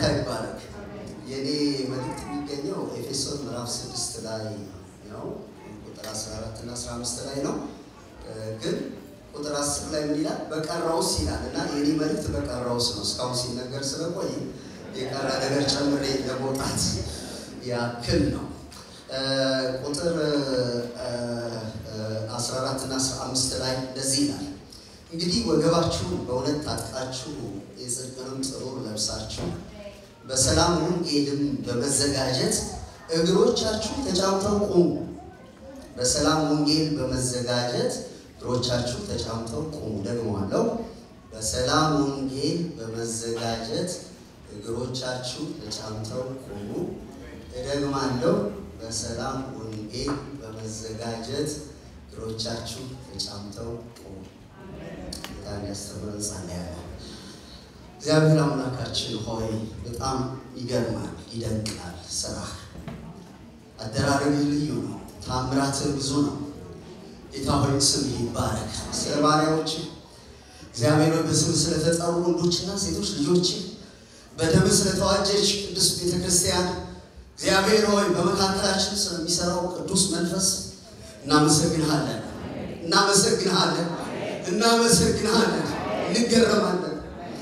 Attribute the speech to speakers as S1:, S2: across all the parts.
S1: ይባላል። የኔ መልእክት የሚገኘው ኤፌሶን ምዕራፍ ስድስት ላይ ነው። ቁጥር 14 እና 15 ላይ ነው። ግን ቁጥር 10 ላይ ምን ይላል? በቀረውስ ይላል እና የኔ መልእክት በቀረውስ ነው። እስካሁን ሲነገር ስለቆይ የቀረ ነገር ጨምሬ ለመውጣት ያክል ነው። ቁጥር 14 እና 15 ላይ እንደዚህ ይላል እንግዲህ ወገባችሁን በእውነት ታጥቃችሁ የጽድቅንም ጥሩር ለብሳችሁ በሰላም ወንጌልም በመዘጋጀት እግሮቻችሁ ተጫምተው ቁሙ። በሰላም ወንጌል በመዘጋጀት እግሮቻችሁ ተጫምተው ቁሙ። ደግሞአለው፣ በሰላም ወንጌል በመዘጋጀት እግሮቻችሁ ተጫምተው ቁሙ። እደግማለሁ፣ በሰላም ወንጌል በመዘጋጀት እግሮቻችሁ ተጫምተው ቁሙ። ጌታ እንዲያስተምረን ጸልያለሁ። እግዚአብሔር አምላካችን ሆይ በጣም ይገርማል፣ ይደንቃል። ስራህ አደራረግህ ልዩ ነው። ታምራትህ ብዙ ነው። ጌታ ሆይ ስምህ ይባረክ። ስለ ባሪያዎች እግዚአብሔር በስም ስለተጠሩ ወንዶችና ሴቶች ልጆች በደም ስለተዋጀች ቅዱስ ቤተ ክርስቲያን እግዚአብሔር ሆይ በመካከላችን ስለሚሰራው ቅዱስ መንፈስ እናመሰግንሃለን፣ እናመሰግንሃለን፣ እናመሰግንሃለን፣ እንገረማለን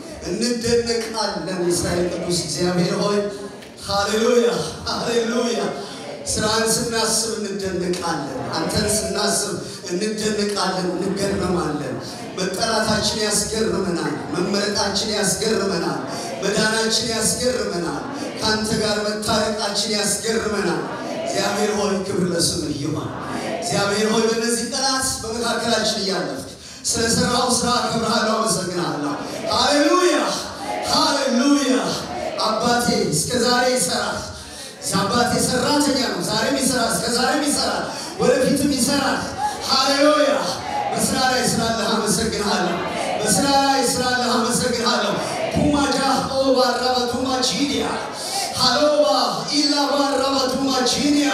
S1: እንደነቃለን። የእስራኤል ቅዱስ እግዚአብሔር ሆይ ሃሌሉያ ሃሌሉያ። ስራን ስናስብ እንደነቃለን። አንተን ስናስብ እንደነቃለን፣ እንገረማለን። መጠራታችን ያስገርመናል። መመረጣችን ያስገርመናል። መዳናችን ያስገርመናል። ከአንተ ጋር መታረቃችን ያስገርመናል። እግዚአብሔር ሆይ ክብር ለስምህ ይሁን። እግዚአብሔር ሆይ በእነዚህ ቀናት በመካከላችን እያለፍክ ስለሰራው ስራ አከብርሃለሁ፣ አመሰግናለሁ። ሃሌሉያ ሃሌሉያ። አባቴ እስከ ዛሬ ይሰራል። አባቴ ሰራተኛ ነው። ዛሬም ይሰራል፣ እስከ ዛሬም ይሰራል፣ ወደፊትም ይሰራል። ሃሌሉያ። በስራ ላይ ስላለህ አመሰግንሃለሁ። በስራ ላይ ስላለህ አመሰግንሃለሁ። ቱማጃ ኦባ ራባቱማ ቺኒያ ሃሎባ ኢላ ባራባቱማ ቺኒያ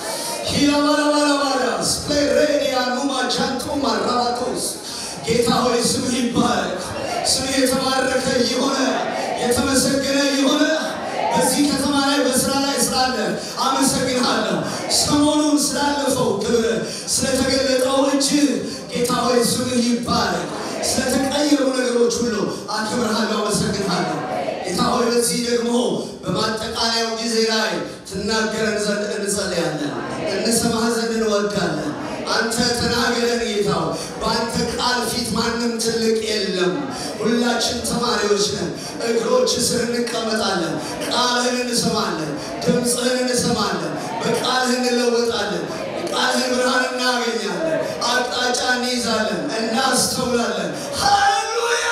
S1: ሂላባላባላባላስ ፕሌሬኒያ ኑማ ጃንቱማ ራባቶስ ጌታ ሆይ ስምህ ይባረክ። ስምህ የተባረከ የሆነ የተመሰገነ የሆነ በዚህ ከተማ ላይ በስራ ላይ ስላለ አመሰግንሃለሁ። ሰሞኑን ስላለፈው ክብር ስለተገለጠው እጅ ጌታ ሆይ ስምህ ይባረክ። ስለተቀየሩ ነገሮች ሁሉ አክብርሃለሁ፣ አመሰግንሃለሁ። ጌታ ሆይ በዚህ ደግሞ በማጠቃለያው ጊዜ ላይ ትናገረን ዘንድ እንጸልያለን፣ እንሰማህ ዘንድ እንወዳለን። አንተ ተናገረን ጌታው። በአንተ ቃል ፊት ማንም ትልቅ የለም። ሁላችን ተማሪዎች ነን። እግሮች ስር እንቀመጣለን። ቃልህን እንሰማለን። ድምፅህን እንሰማለን። በቃልህ እንለወጣለን። ቃልህን ብርሃን እናገኛለን። አቅጣጫ እንይዛለን፣ እናስተውላለን። ሃሌሉያ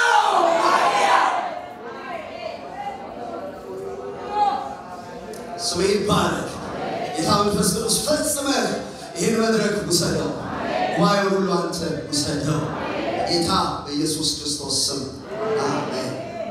S1: ስሜ ይባረክ። ጌታ መንፈስ ቅዱስ ፈጽመህ ይህን መድረክ ውሰደው። ጉባኤውን ሁሉ አንተ ውሰደው። ጌታ በኢየሱስ ክርስቶስ ስም አሜን።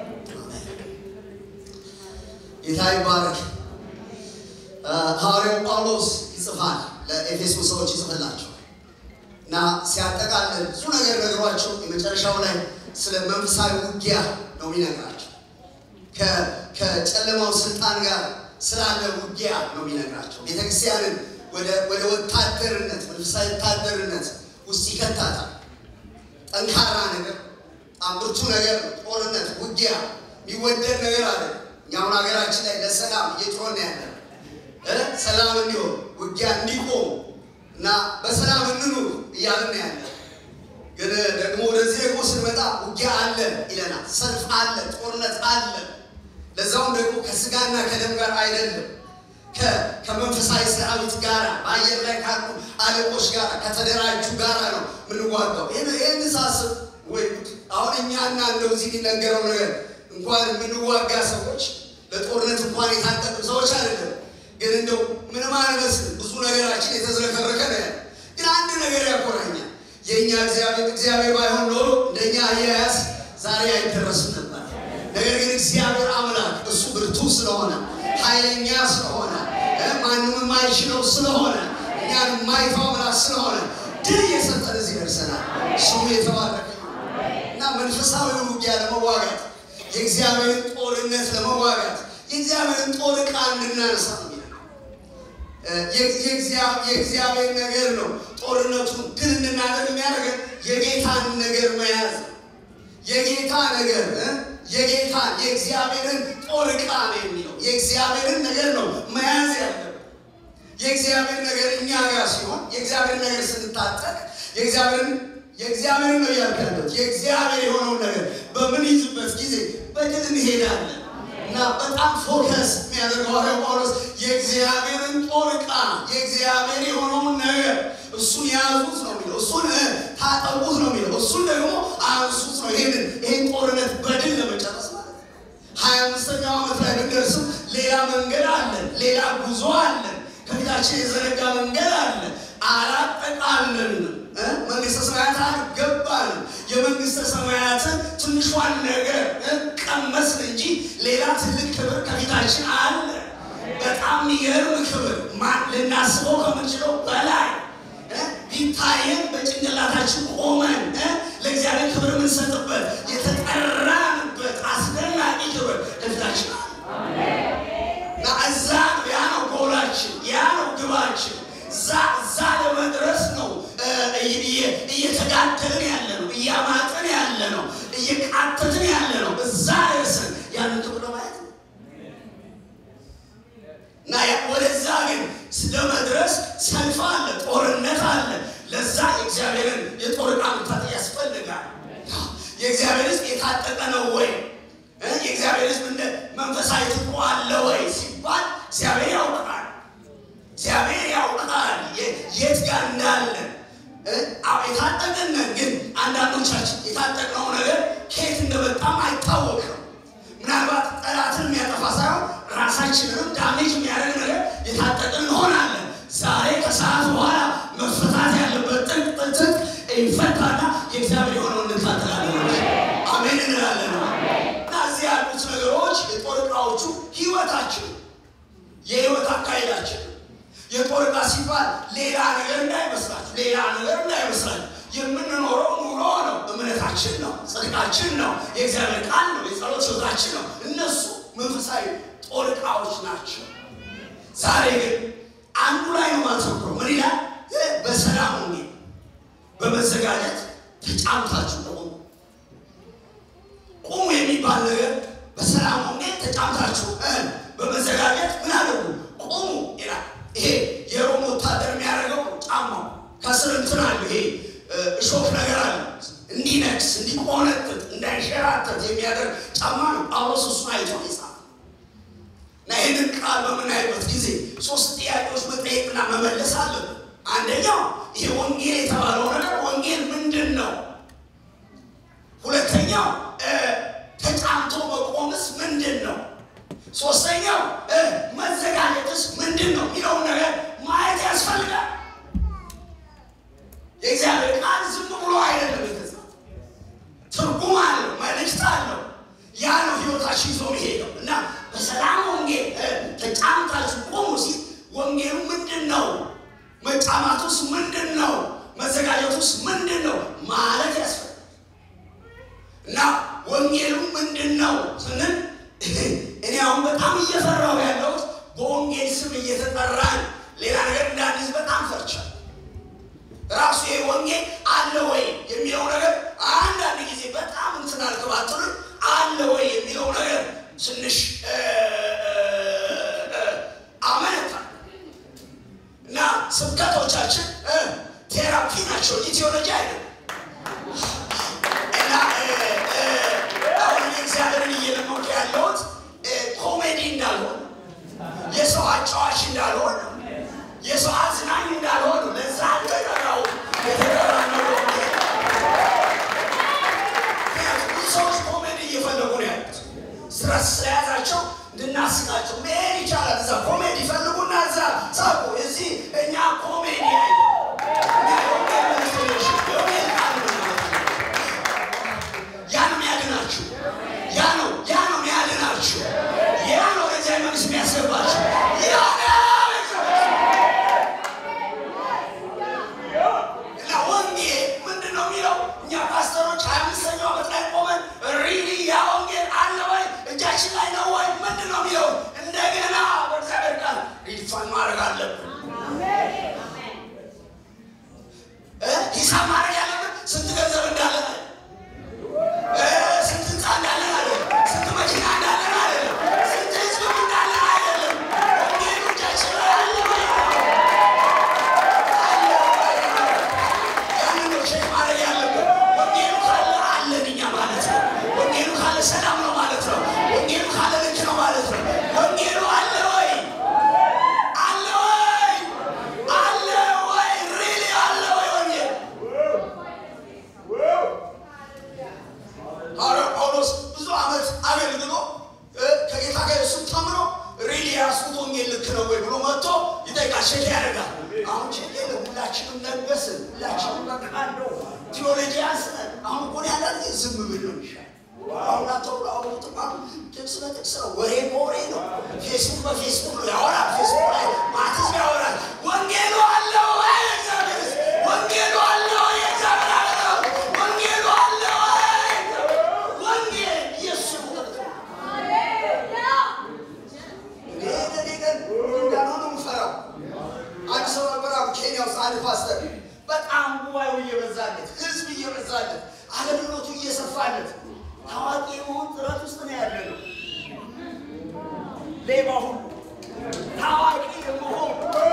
S1: ጌታ ይባረክ። ሐዋርያው ጳውሎስ ይጽፋል ለኤፌሶን ሰዎች ይጽፍላቸው እና ሲያጠቃልል ብዙ ነገር ነግሯቸው የመጨረሻው ላይ ስለ መንፈሳዊ ውጊያ ነው የሚነግራቸው። ከጨለማው ስልጣን ጋር ስላለ ውጊያ ነው የሚነግራቸው። ቤተክርስቲያንን ወደ ወታደርነት መንፈሳዊ ወታደርነት ውስጥ ይከታታል። ጠንካራ ነገር፣ በጣም ብርቱ ነገር፣ ጦርነት፣ ውጊያ የሚወደድ ነገር አለ። እኛውን ሀገራችን ላይ ለሰላም እየጮህን ያለ ሰላም እንዲሆን ውጊያ እንዲቆም እና በሰላም እንኑር እያልን ያለ ግን ደግሞ ወደዚህ ደግሞ ስንመጣ ውጊያ አለ ይለናል። ሰልፍ አለ፣ ጦርነት አለ። ለዛውም ደግሞ ከስጋና ከደም ጋር አይደለም ከመንፈሳዊ ሰራዊት ጋር በአየር ላይ ካሉ አለቆች ጋር ከተደራጁ ጋር ነው የምንዋጋው። ይህን ሳስብ ወይ አሁን እኛና እንደው እዚህ የሚነገረው ነገር እንኳን የምንዋጋ ሰዎች ለጦርነት እንኳን የታጠቁ ሰዎች አይደለም። ግን እንደው ምንም አንመስል ብዙ ነገራችን የተዝረከረከ ነው ያለ። ግን አንድ ነገር ያኮራኛል። የእኛ እግዚአብሔር እግዚአብሔር ባይሆን ኖሮ እንደኛ አያያዝ ዛሬ አይደረስም ነበር። ነገር ግን እግዚአብሔር አምላክ እሱ ብርቱ ስለሆነ ኃይለኛ ስለሆነ ማንም የማይችለው ስለሆነ እኛን የማይተው አምላክ ስለሆነ ድል እየሰጠን እዚህ ደርሰናል። ስሙ የተባረከ እና መንፈሳዊ ውጊያ ለመዋጋት የእግዚአብሔርን ጦርነት ለመዋጋት የእግዚአብሔርን ጦር ዕቃ እንድናነሳ ነው የሚለው። የእግዚአብሔር ነገር ነው ጦርነቱን ድል እንድናደርግ የሚያደርገን የጌታን ነገር መያዝ ነው። የጌታ ነገር የጌታ የእግዚአብሔርን ጦር ዕቃ ነው የሚለው የእግዚአብሔርን ነገር ነው መያዝ ያለብን። የእግዚአብሔር ነገር እኛ ጋር ሲሆን የእግዚአብሔር ነገር ስንታጠቅ የእግዚአብሔርን የእግዚአብሔር ነው እያልኩ ያለሁት የእግዚአብሔር የሆነውን ነገር በምንይዝበት ጊዜ በድል እንሄዳለን እና በጣም ፎከስ የሚያደርገው ሐዋርያው ጳውሎስ የእግዚአብሔርን ጦር ዕቃ የእግዚአብሔር የሆነውን ነገር እሱን ያዙት ነው የሚለው። እሱን ታጠቁት ነው የሚለው። እሱን ደግሞ አንሱት ነው። ይሄንን ይሄን ጦርነት በድል ለመጨረስ ማለት ነው። ሀያ አምስተኛው ዓመት ላይ ብንደርስም ሌላ መንገድ አለን፣ ሌላ ጉዞ አለን፣ ከፊታችን የዘረጋ መንገድ አለ። አላጠቃለንም። መንግስተ ሰማያት አልገባንም። የመንግስተ ሰማያትን ትንሿን ነገር ቀመስን እንጂ ሌላ ትልቅ ክብር ከፊታችን አለ። በጣም የሚገርም ክብር ልናስበው ከምንችለው በላይ ቢታየን በጭንቅላታችን ቆመን ለእግዚአብሔር ክብር የምንሰጥበት የተጠራንበት አስደናቂ ክብር ከፊታችን አለ እና እዛ ነው ያ ነው ጎላችን፣ ያ ነው ግባችን። እዛ ለመድረስ ነው እየተጋደልን ያለ ነው፣ እያማጥን ያለ ነው፣ እየቃተትን ያለ ነው። እዛ ደርስን ያንን ክብር ማየት ነው እና ወደዛ ግን ለመድረስ ሰልፍ አለ፣ ጦርነት አለ። ለዛ የእግዚአብሔርን የጦር ዕቃ መታጠቅ ያስፈልጋል። የእግዚአብሔር ሕዝብ የታጠቀ ነው ወይ? የእግዚአብሔር ሕዝብ እንደ መንፈሳዊ ትጥቁ አለ ወይ ሲባል እግዚአብሔር ያውቃል። እግዚአብሔር ያውቃል የት ጋር እንዳለን። የታጠቅነን ግን አንዳንዶቻችን የታጠቅነው ነገር ከየት እንደመጣም አይታወቅም። ምናልባት ጠላትን የሚያጠፋ ሳይሆን ራሳችንንም ዳሜጅ የሚያደርግ ነገር የታጠቅን እንሆናለን። ዛሬ ከሰዓት በኋላ መፈታት ያለበት ጥንቅ ጥንቅ ይፈታና የእግዚአብሔር የሆነውን እንታጠቃለን። አሜን እንላለን። እና እዚህ ያሉት ነገሮች የጦር ዕቃዎቹ ህይወታችን፣ የህይወት አካሄዳችን የጦር ዕቃ ሲባል ሌላ ነገር እንዳይመስላችሁ፣ ሌላ ነገር እንዳይመስላችሁ። የምንኖረው ኑሮ ነው፣ እምነታችን ነው፣ ጽድቃችን ነው፣ የእግዚአብሔር ቃል ነው፣ የጸሎት ህይወታችን ነው። እነሱ መንፈሳዊ ጦር ዕቃዎች ናቸው። ዛሬ ግን አንዱ ላይ ነው ማተኩረው። ምን ይላል? በሰላም ወንጌል በመዘጋጀት ተጫምታችሁ ቆሙ። ቁሙ የሚባል ነገር በሰላም ወንጌል ተጫምታችሁ በመዘጋጀት ምን አደርጉ? ቁሙ ይላል። ይሄ የሮም ወታደር የሚያደርገው ጫማው ከስር እንትን አለ። ይሄ እሾክ ነገር አለ እንዲነክስ፣ እንዲቆነጥጥ፣ እንዳይሸራተት የሚያደርግ ጫማ ነው። ጳውሎስ እሱን አይቶ ይጻፍ እና ይህንን ቃል በምናይበት ጊዜ ሶስት ጥያቄዎች መጠየቅና መመለስ አለብን። አንደኛው ይሄ ወንጌል የተባለው ነገር ወንጌል ምንድን ነው? ሁለተኛው ተጫምቶ መቆምስ ምንድን ነው? ሶስተኛው መዘጋጀትስ ምንድን ነው የሚለውን ነገር ማየት ያስፈልጋል። የእግዚአብሔር ቃል ዝም ብሎ አይደለም የተጻፈው፣ ትርጉም አለው፣ መልእክት አለው። ያ ነው ህይወታችን ይዞ መሄደው እና በሰላም ወንጌል ተጫምታችሁ ቆሙ ሲል ወንጌሉ ምንድን ነው? መጫማቱስ ምንድን ነው? መዘጋጀቱስ ምንድን ነው ማለት ያስፈልጋል። እና ወንጌሉ ምንድን ነው ስንል እኔ አሁን በጣም እየፈራሁ ያለሁት በወንጌል ስም እየተጠራን ሌላ ነገር እንዳንይዝ በጣም ፈርቻለሁ። ራሱ ይሄ ወንጌል አለ ወይ የሚለው ነገር አንዳንድ ጊዜ በጣም እንትን አልገባትንም አለ ወይ የሚለው ነገር ትንሽ አመነታ እና ስብከቶቻችን ቴራፒ ናቸው፣ ቴዎሎጂ አይደለም። እና አሁን እግዚአብሔርን እየለመንኩ ያለሁት ኮሜዲ እንዳልሆነ፣ የሰው አጫዋች እንዳልሆነ፣ የሰው አዝናኝ እንዳልሆነ ለዛ ተጠራው የተጠራነው ብዙ ሰዎች ኮሜዲ እየፈለጉ ነው ያሉት። ስትረስ ስለያዛቸው እንድናስቃቸው መሄድ ይቻላል። እዛ ኮሜዲ ይፈልጉና እዛ ሳቁ። እዚህ እኛ ኮሜዲ አይ ያ ነው የሚያድናችሁ። ያ ነው ያ ነው የሚያድናችሁ። ያ ነው ለዚያ መንግስት የሚያስገባችሁ። ያ እና ወንጌል ምንድን ነው የሚለው እኛ ፓስተሮች ሀያ አምስተኛው ዓመት ላይ ቆመን ሪሊ ያ ወንጌል አለ ወይ እጃችን ላይ ነው ወይ ምንድን ነው የሚለው ሁላችንም ነገስን፣ ሁላችንም በቃ እንደው ቴዎሎጂያንስ ነን። አሁን እኮ ያለ ዝም ብል ነው የሚሻል። አሁን አተውሎ አውሩትም አሉ ጥቅስ በጥቅስ ነው፣ ወሬ በወሬ ነው። ፌስቡክ በፌስቡክ ነው ያወራል። ፌስቡክ ላይ ማትስ ያወራል። ወንጌሉ አለ ወይ? እግዚአብሔር ወንጌሉ አለ ወይ? እግዚአብሔር አለ ወንጌሉ አለ ወይ? ወንጌል ኢየሱስ ነው። አንድ ሰው ነበር አሉ ኬንያ ውስጥ አንድ ፓስተር በጣም ጉባኤው እየበዛለት ህዝብ እየበዛለት አገልግሎቱ እየሰፋለት ታዋቂ የመሆን ጥረት ውስጥ ነው ያለ ነው። ሌባ ሁሉ ታዋቂ የመሆን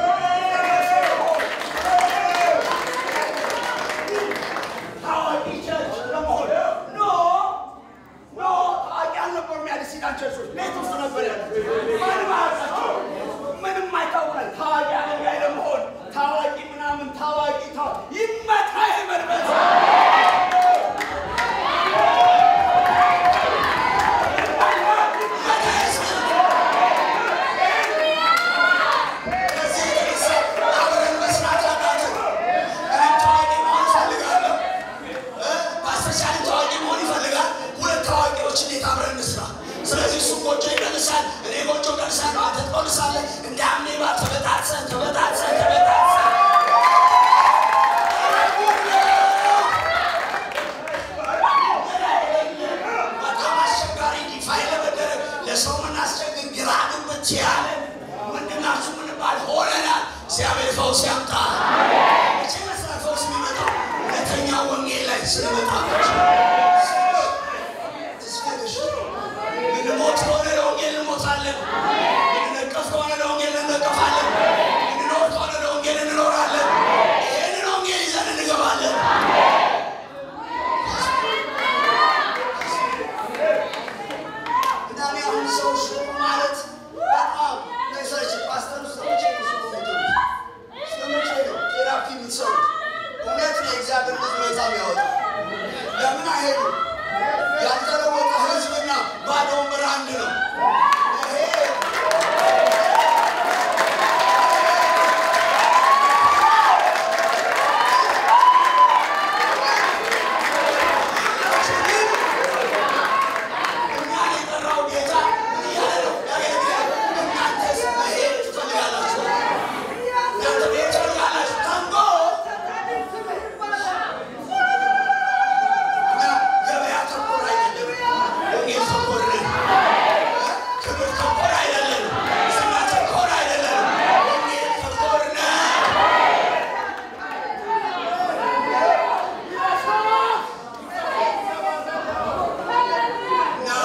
S1: ታዋቂ ቸርች ለመሆን ኖ ኖ ታዋቂ አልነበሩም። የአዲስ ኪዳን ቸርቾች ቤት ውስጥ ነበር ያሉት። ማንም አያውቃቸው፣ ምንም አይታወቃል። ታዋቂ አገልጋይ ለመሆን ታዋቂ ምናምን ታዋቂ ታዋቂ ይመታ የመርበት ስለዚህ እሱ ጎጆ ይመልሳል፣ እኔ ጎጆ መልሳለሁ፣ አንተ ትቆልሳለህ። እንደ አሜባ ተበጣጥሰን ተበጣጥሰን ተበጣጥሰን በጣም አስቸጋሪ ዲፋይ ለመደረግ ለሰው ምናስቸግር ግራ ግብት ያለ ምንድናችሁ ምንባል ሆነናል። እግዚአብሔር ፈውስ ያምጣ። መቼ መስራት ፈውስ የሚመጣው እውነተኛ ወንጌል ላይ ስንመጣ ምንሞት ከሆነ ለወንጌል እንሞታለን። ምንነቀፍ ከሆነ ለወንጌል እንነቀፋለን። ምንኖር ከሆነ ለወንጌል እንኖራለን። ይህንን ወንጌል ይዘን እንገባለን። እና እኔ አሁን ሰው ሹም ማለት በጣም ነሰች ፓስተር ውስጥ መቼ ነው ሹም የምትሆኑት? እስከ መቼ ነው ቴራፒ የምትሰሩት? እውነት ነው የእግዚአብሔር ሕዝብ ነፃ የሚያወጣ ለምን አይሄዱ? ያልተለወጠ ሕዝብና ባዶ ወንበር አንድ ነው። ይሄ እኛን የጠራው ጌታ ምን እያለ ነው? ያገለግላል። እናንተስ መሄድ ትፈልጋላችሁ? እናንተ መሄድ ትፈልጋላችሁ? ታንጎ እኛ ገበያ ተኮር አይደለም፣ ወንጌል ተኮር ነን። ክብር ተኮር አይደለም፣ ዝና ተኮር አይደለም፣ ወንጌል ተኮር ነን። ነው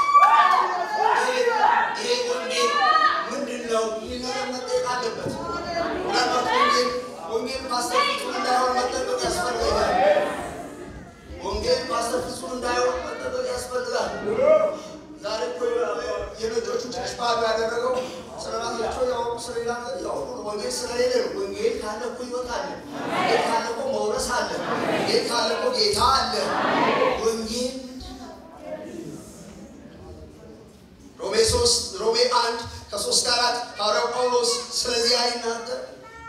S1: ይሄ ወንጌል ምንድን ነው? ይህ ነገር መጠየቅ አለበት። ምናልባት ወንጌል ወንጌል ፓስተር ፍጹም እንዳይሆን መጠበቅ ያስፈልጋል። ወንጌል ፓስተር ፍጹም እንዳይሆን መጠበቅ ያስፈልጋል። ዛሬ እኮ የነጮቹ ጭሽ ባዶ ያደረገው ስለራሳቸው ያወሩ ስለሌላ ነገር ያወሩ ነው። ወንጌል ስለሌለ ነው። ወንጌል ካለ እኮ ሕይወት አለ። ወንጌል ካለ እኮ መውረስ አለ። ወንጌል ካለ እኮ ጌታ አለ። ወንጌል ሮሜ ሶስት ሮሜ አንድ ከሶስት ከአራት ሐዋርያው ጳውሎስ ስለዚህ አይናገር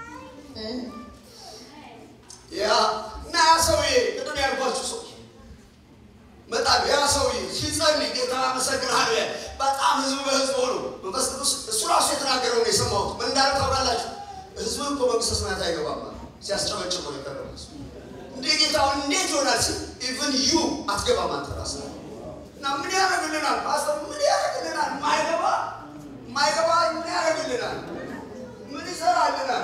S1: ያ እና ያ ሰውዬ ቅድም ያልኳችሁ ሰው መጣ ያ ሰውዬ ሲጸልይ ጌታ አመሰግናለሁ ያለ በጣም ህዝብ በህዝብ ሆኖ መንፈስ ቅዱስ እሱ ራሱ የተናገረው ነው የሰማሁት። ምን እንዳለ ታውቃላችሁ? ህዝብ እኮ መንግስተ ሰማያት አይገባም አለ። ሲያስጨበጭብ ነው የቀረበው። እንዴ ጌታውን እንዴት ይሆናል ሲል ኢቭን ዩ አትገባም አንተ ራስህ እና ምን ያደርግልናል? ፓስተር ምን ያደርግልናል? ማይገባ ማይገባ ምን ያደርግልናል? ምን ይሰራልናል?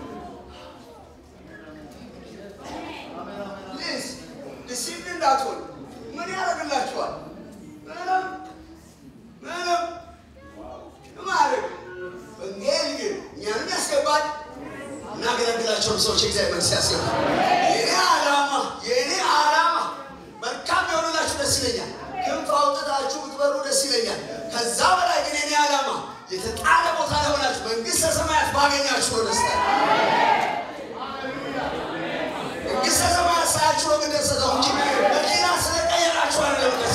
S1: ፕሊዝ ዲሲፕሊን እንዳትሆን ምን ያደርግላችኋል? ምንም ምንም ማድረግ ወንጌል ግን እኛንም ያስገባል እናገለግላቸውን ሰዎች የእግዚአብሔር መንግስት ያስገባል። የኔ ዓላማ የኔ ዓላማ መልካም የሆኑላችሁ ደስ ይለኛል። ክንፍ አውጥታችሁ ብትበሩ ደስ ይለኛል። ከዛ በላይ ግን የኔ ዓላማ የተጣለ ቦታ ላይ ሆናችሁ መንግስተ ሰማያት ባገኛችሁ ነው ደስታ። መንግስተ ሰማያት ሳያችሁ ነው ግን ደስታው እንጂ መኪና ስለቀየራችሁ አይደለም ደስ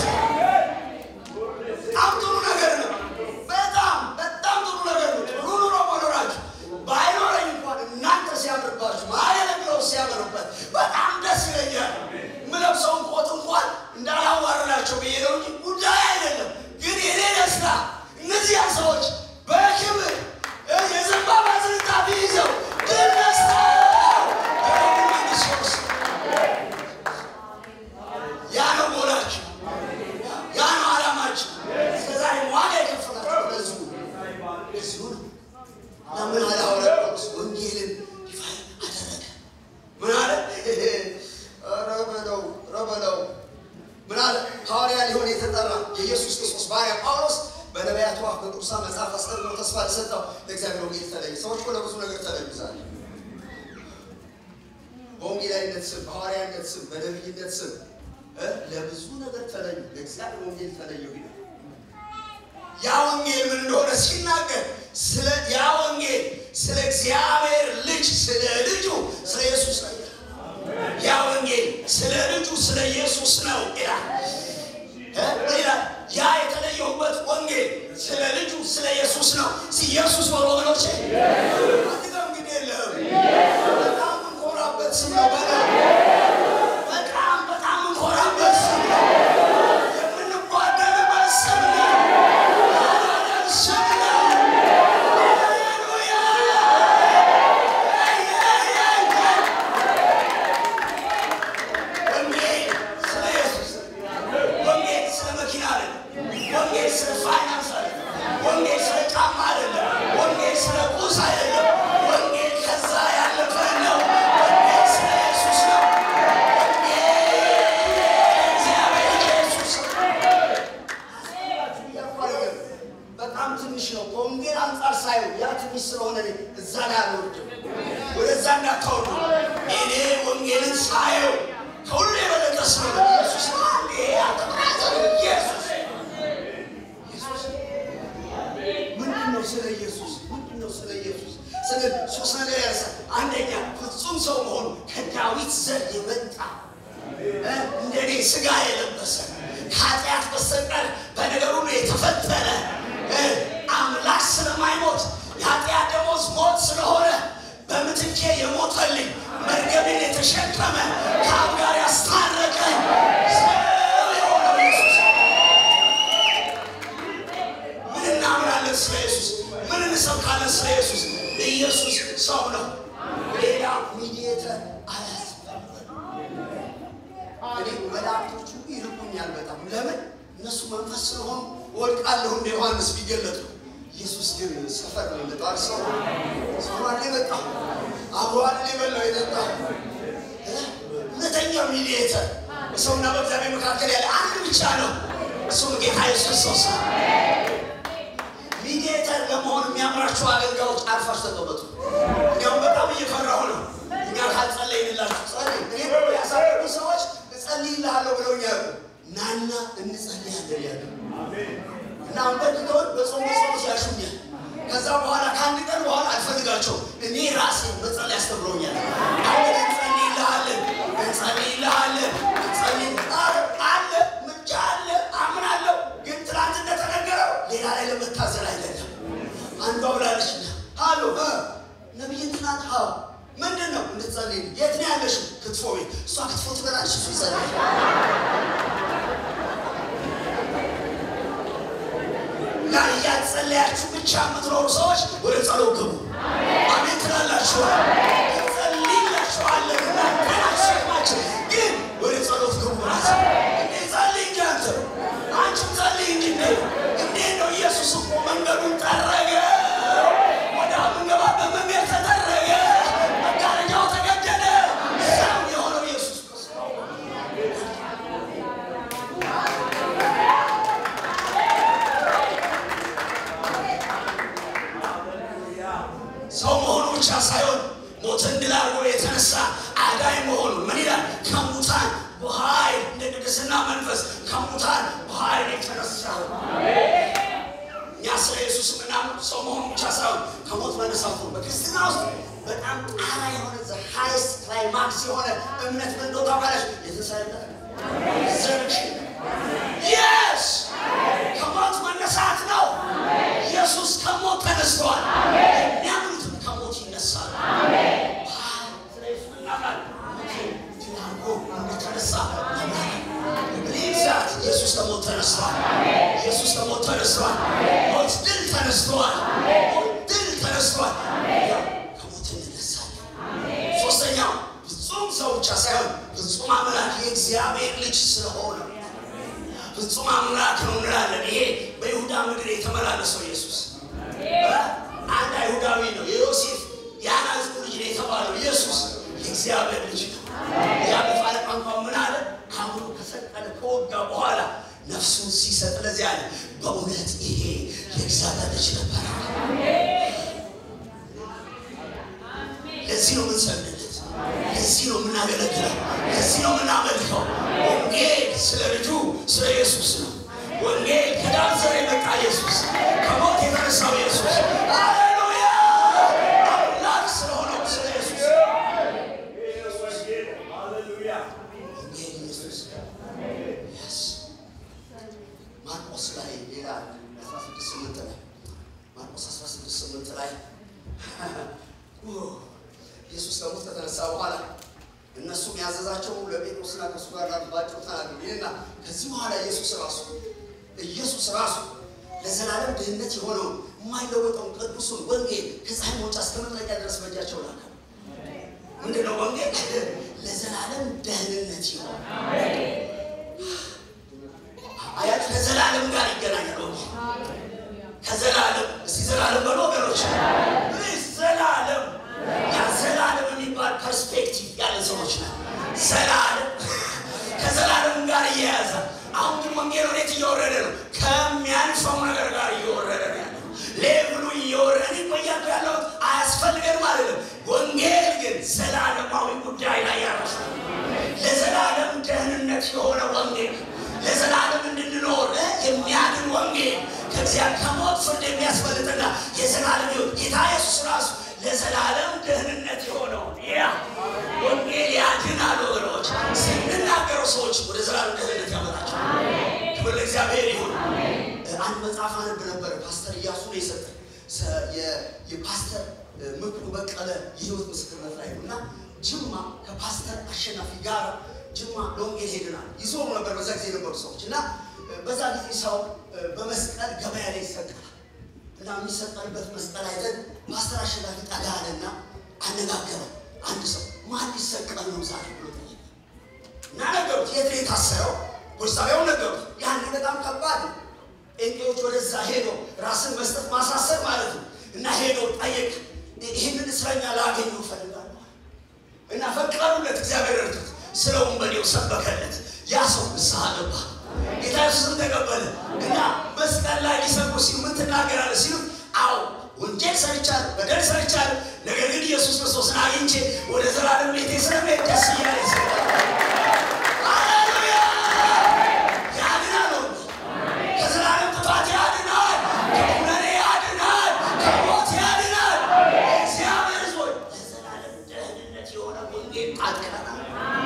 S1: በጣም ጥሩ ነገር ነው። በጣም በጣም ጥሩ ነገር ነው። ጥሩ ኑሮ መኖራችሁ ባይኖረኝ እንኳን እናንተ ሲያምርባችሁ ማገለግለው በአገልጋይነት ስም፣ በሐዋርያነት ስም፣ በነቢይነት ስም እ ለብዙ ነገር ተለዩ። ለእግዚአብሔር ወንጌል ተለየው ይላል። ያ ወንጌል ምን እንደሆነ ሲናገር ስለ ያ ወንጌል ስለ እግዚአብሔር ልጅ ስለ ልጁ ስለ ኢየሱስ ነው ይላል። ያ ወንጌል ስለ ልጁ ስለ ኢየሱስ ነው ይላል እ ይላል ያ የተለየሁበት ወንጌል ስለ ልጁ ስለ ኢየሱስ ነው። ኢየሱስ ወር ወገኖቼ አንተም ግን የለም በጣም እንኮራበት ስም ነው። በጣም በጣም በጣም እንኮራበት ስም ነው። የምንጓደልበት ስም ነው። የማዳን ስም ነው። ሃሌሉያ ወንጌል ስለ ኢየሱስ ወንጌል ስለ መኪና አይደለም። ወንጌል ስለ ፋይናንስ አይደለም። ወንጌል ስለ ጫማ አይደለም። ወንጌል ስለ ቁስ አይደለም። ወንጌል ከዛ ያለፈ ነው። ወንጌል ስለ ኢየሱስ ነው። ወንጌል እግዚአብሔር ኢየሱስ በጣም ትንሽ ነው። ከወንጌል አንጻር ሳየው ያ ትንሽ ስለሆነ እኔ እዛ ላይ አልወርድም። ወደዛ እንዳታወርዱ። እኔ ወንጌልን ሳየው ከሁሉ የበለጠ ስለሆነ ኢየሱስ ነው። አንዴ አትብራዘር ኢየሱስ ኢየሱስ ምንድን ነው? ስለ ኢየሱስ ምንድን ነው? ስለ ኢየሱስ ስለ ሶስት ነገር ያነሳል። አንደኛ ፍጹም ሰው መሆኑ ከዳዊት ዘር የመጣ እ እንደኔ ስጋ የለበሰ ከኃጢአት በስተቀር በነገር ሁሉ የተፈጠረ እ አምላክ ስለማይሞት የኃጢአት ደሞዝ ሞት ስለሆነ በምትኬ የሞተልኝ መርገሜን የተሸከመ ከአብ ጋር ያስታረቀኝ ሰው የሆነው ኢየሱስ ምን እናምናለን ስለ ኢየሱስ? ምን እንሰብካለን ስለ ኢየሱስ? ኢየሱስ ሰው ነው። ሌላ ሚዲየተር አያስፈልግም። እኔ መላእክቶቹ ይርቁኛል በጣም ለምን? እነሱ መንፈስ ስለሆኑ ወድቃለሁ እንደ ዮሐንስ ቢገለጡ። ኢየሱስ ግን ሰፈር ነው የመጣው። ሰው ሰው አይደል የመጣው? አብሮ አይደል የበላው የጠጣው? እ? እውነተኛው ሚዲየተር በሰውና በእግዚአብሔር መካከል ያለ አንድ ብቻ ነው። እሱም ጌታ ኢየሱስ ክርስቶስ ነው። ሚዲየተር ለመሆን የሚያምራችሁ አገልጋዮች አርፋችሁ ተቀመጡ። እንዲያውም በጣም እየፈራሁ ነው። እኛ ካልጸለይንላችሁ ጸልይ እኔ ደግሞ ያሳደጉ ሰዎች እጸልይልሃለሁ ብለውኛል። ናና እንጸልያለን ያለ እና አንበድተውን በጾም በጸሎት ያሹኛል። ከዛ በኋላ ከአንድ ቀን በኋላ አልፈልጋቸውም። እኔ ራሴ መጸለይ አስተምረውኛል። አሁን እንጸልይልሃለን፣ እንጸልይልሃለን፣ እንጸልይ አለ ምንጫ አለ አምናለሁ። ግን ትናንት እንደተነገረው ሌላ ላይ ለመታዘል አይደለም። አንዷ ብላለች አሎ ነቢይ ትናንት ሀ ምንድን ነው እንድትጸልይ የት ነው ያለሽው? ክትፎ ቤት። እሷ ክትፎ ትበላለች፣ እሱ ይጸልያል። እና እያጸለያችሁ ብቻ የምትኖሩ ሰዎች ወደ ጸሎት ግቡ። አሜን ትላላችሁ። እንጸልይላችኋለን እና ገናሸማችን ግን ወደ ጸሎት ግቡ። ራስ እንዴ ጸልይ እንጂ አንተ አንቺም ጸልይ እንጂ እንዴ እንዴት ነው ኢየሱስ እኮ መንገዱን ጠረገ። ወደ ምንገባበት መንገድ ተጠረገ። መጋረጃው ተገደደ። ሰው የሆነው ኢየሱስ ክርስቶስ ሰው መሆኑ ብቻ ሳይሆን ሞትን ድል አድርጎ የተነሳ አዳኝ መሆኑ ምን ይላል? ከሙታን በኃይል እንደ ቅድስና መንፈስ ከሙታን በኃይል የተነሳ እኛ ስለ ኢየሱስ ምናምን ሰው መሆኑ ብቻ ሳይሆን ከሞት መነሳቱ በክርስትና ውስጥ በጣም ጣራ የሆነ ሃይስት ክላይማክስ የሆነ እምነት ምን እንደሆነ ታውቃለች? የተሰለጠ ዘርሽን የስ ከሞት መነሳት ነው። ኢየሱስ ከሞት ተነስተዋል። የሚያምኑትም ከሞት ይነሳል። ስለ ኢየሱስ እናምናለን። ድል አድርጎ እንደተነሳ እናምናለን። ኢየሱስ ከሞት ተነስተዋል። ኢየሱስ ከሞት ተነስተዋል። ሞት ድል ተነስተዋል። ሞት ድል ተነስተዋል። ያው ከሞት እንነሳለን። ሶስተኛው ፍጹም ሰው ብቻ ሳይሆን ፍጹም አምላክ የእግዚአብሔር ልጅ ስለሆነ ፍጹም አምላክ ነው እንላለን። ይሄ በይሁዳ ምድር የተመላለሰው ኢየሱስ አንድ አይሁዳዊ ነው። የዮሴፍ የአናዝሩ ልጅ ነው የተባለው ኢየሱስ የእግዚአብሔር ልጅ ነው። ያ በፋለ ቋንቋ ምን አለ? አብሮ ከሰቀለ ከወጋ በኋላ ነፍሱን ሲሰጥ ለዚህ አለ በእውነት ይሄ የእግዚአብሔር ልጅ ነበር። ለዚህ ነው የምንሰግድለት። ለዚህ ነው የምናገለግለው፣ ለዚህ ነው የምናመልከው። ወንጌል ስለ ልጁ ስለ ኢየሱስ ነው። ወንጌል ከዳን ዘር የመጣ ኢየሱስ፣ ከሞት የተነሳው ኢየሱስ፣ ሃሌሉያ አምላክ ስለሆነው ስለ ኢየሱስ ወንጌል ኢየሱስ Yes. ማርቆስ ላይ ሌላ 16 ላይ ማርቆስ 16 ላይ ኢየሱስ ከሞት ከተነሳ በኋላ እነሱም ያዘዛቸው ለጴጥሮስና ከእሱ ጋር ላሉት ባጭሩ ተናገሩ ይልና ከዚህ በኋላ ኢየሱስ ራሱ ኢየሱስ ራሱ ለዘላለም ድህነት የሆነውን የማይለወጠውን ቅዱሱን ወንጌል ከፀሐይ መውጫ እስከ መጥለቂያ ድረስ በእጃቸው ላከ። ምንድነው ወንጌል? ለዘላለም ደህንነት ይሆን አያት ከዘላለም ጋር ይገናኛል ወንጌል ከዘላለም እስቲ ዘላለም በሎ ወገኖች ፕሊዝ ዘላለም ያ ዘላለም የሚባል ፐርስፔክቲቭ ያለ ሰዎች ነው ዘላለም ከዘላለም ጋር እየያዘ አሁን ግን ወንጌል ወዴት እየወረደ ነው ከሚያንፈው ነገር ጋር እየወረደ ነው ያለው ሌብሉ እየወረደ እኔ እኮ እያልኩ ያለሁት አያስፈልገንም አይደለም ወንጌል ግን ዘላለማዊ ጉዳይ ላይ ያረፈ ለዘላለም ደህንነት የሆነ ወንጌል ለዘላለም እንድንኖር እ የሚያድን ወንጌል ከእግዚአብሔር ከሞት ፍርድ የሚያስፈልጥና የዘላለም ሕይወት ጌታ ኢየሱስ ራሱ ለዘላለም ደህንነት የሆነው ያ ወንጌል ያድናል። ወገኖች ስንናገረው ሰዎች ወደ ዘላለም ደህንነት ያመጣቸው። ክብር ለእግዚአብሔር ይሁን። አንድ መጽሐፍ አነብ ነበረ። ፓስተር እያሱ ነው የሰጠኝ ሰ- የ- የፓስተር ምክሩ በቀለ የህይወት ምስክርነት ላይ ነው እና ጅማ ከፓስተር አሸናፊ ጋር ጅማ ለወንጌል ሄድናል። ይዞሩ ነበር በዛ ጊዜ የነበሩ ሰዎች እና በዛ ጊዜ ሰው በመስቀል ገበያ ላይ ይሰቀላል እና የሚሰቀልበት መስቀል አይተን ፓስተር አሸናፊ ጠጋ አለና አነጋገረ። አንድ ሰው ማን ሊሰቀል ነው ዛሬ ብሎ ጠየቀ። እና ነገሩት። የት ነው የታሰረው? ፖሊስ ጣቢያውን ነገሩት። ያን በጣም ከባድ ነው። ጴንጤዎች ወደዛ ሄዶ ራስን መስጠት ማሳሰር ማለት ነው። እና ሄዶ ጠየቅ፣ ይህንን እስረኛ ላገኘው እፈልጋለሁ እና ፈቀዱለት። እግዚአብሔር እርዱት። ስለ ወንበዴው ሰበከለት። ያ ሰው ንስሐ ገባ። ጌታ ኢየሱስን ተቀበለ እና መስቀል ላይ ሊሰብኩ ሲሉ ምን ትናገራለህ ሲሉ አዎ ወንጀል ሰርቻለሁ፣ በደል ሰርቻለሁ፣ ነገር ግን ኢየሱስ ክርስቶስን አግኝቼ ወደ ዘላለም ቤቴ ስለመሄድ ደስ እያለ ይሰራል። ሃሌሉያ! ያድናል ወንጌል። ከዘላለም ጥፋት ያድናል፣ ከኩነኔ ያድናል፣ ከሞት ያድናል። እግዚአብሔር ሕዝቦች ለዘላለም ደህንነት የሆነ ወንጌል አጥቀናል።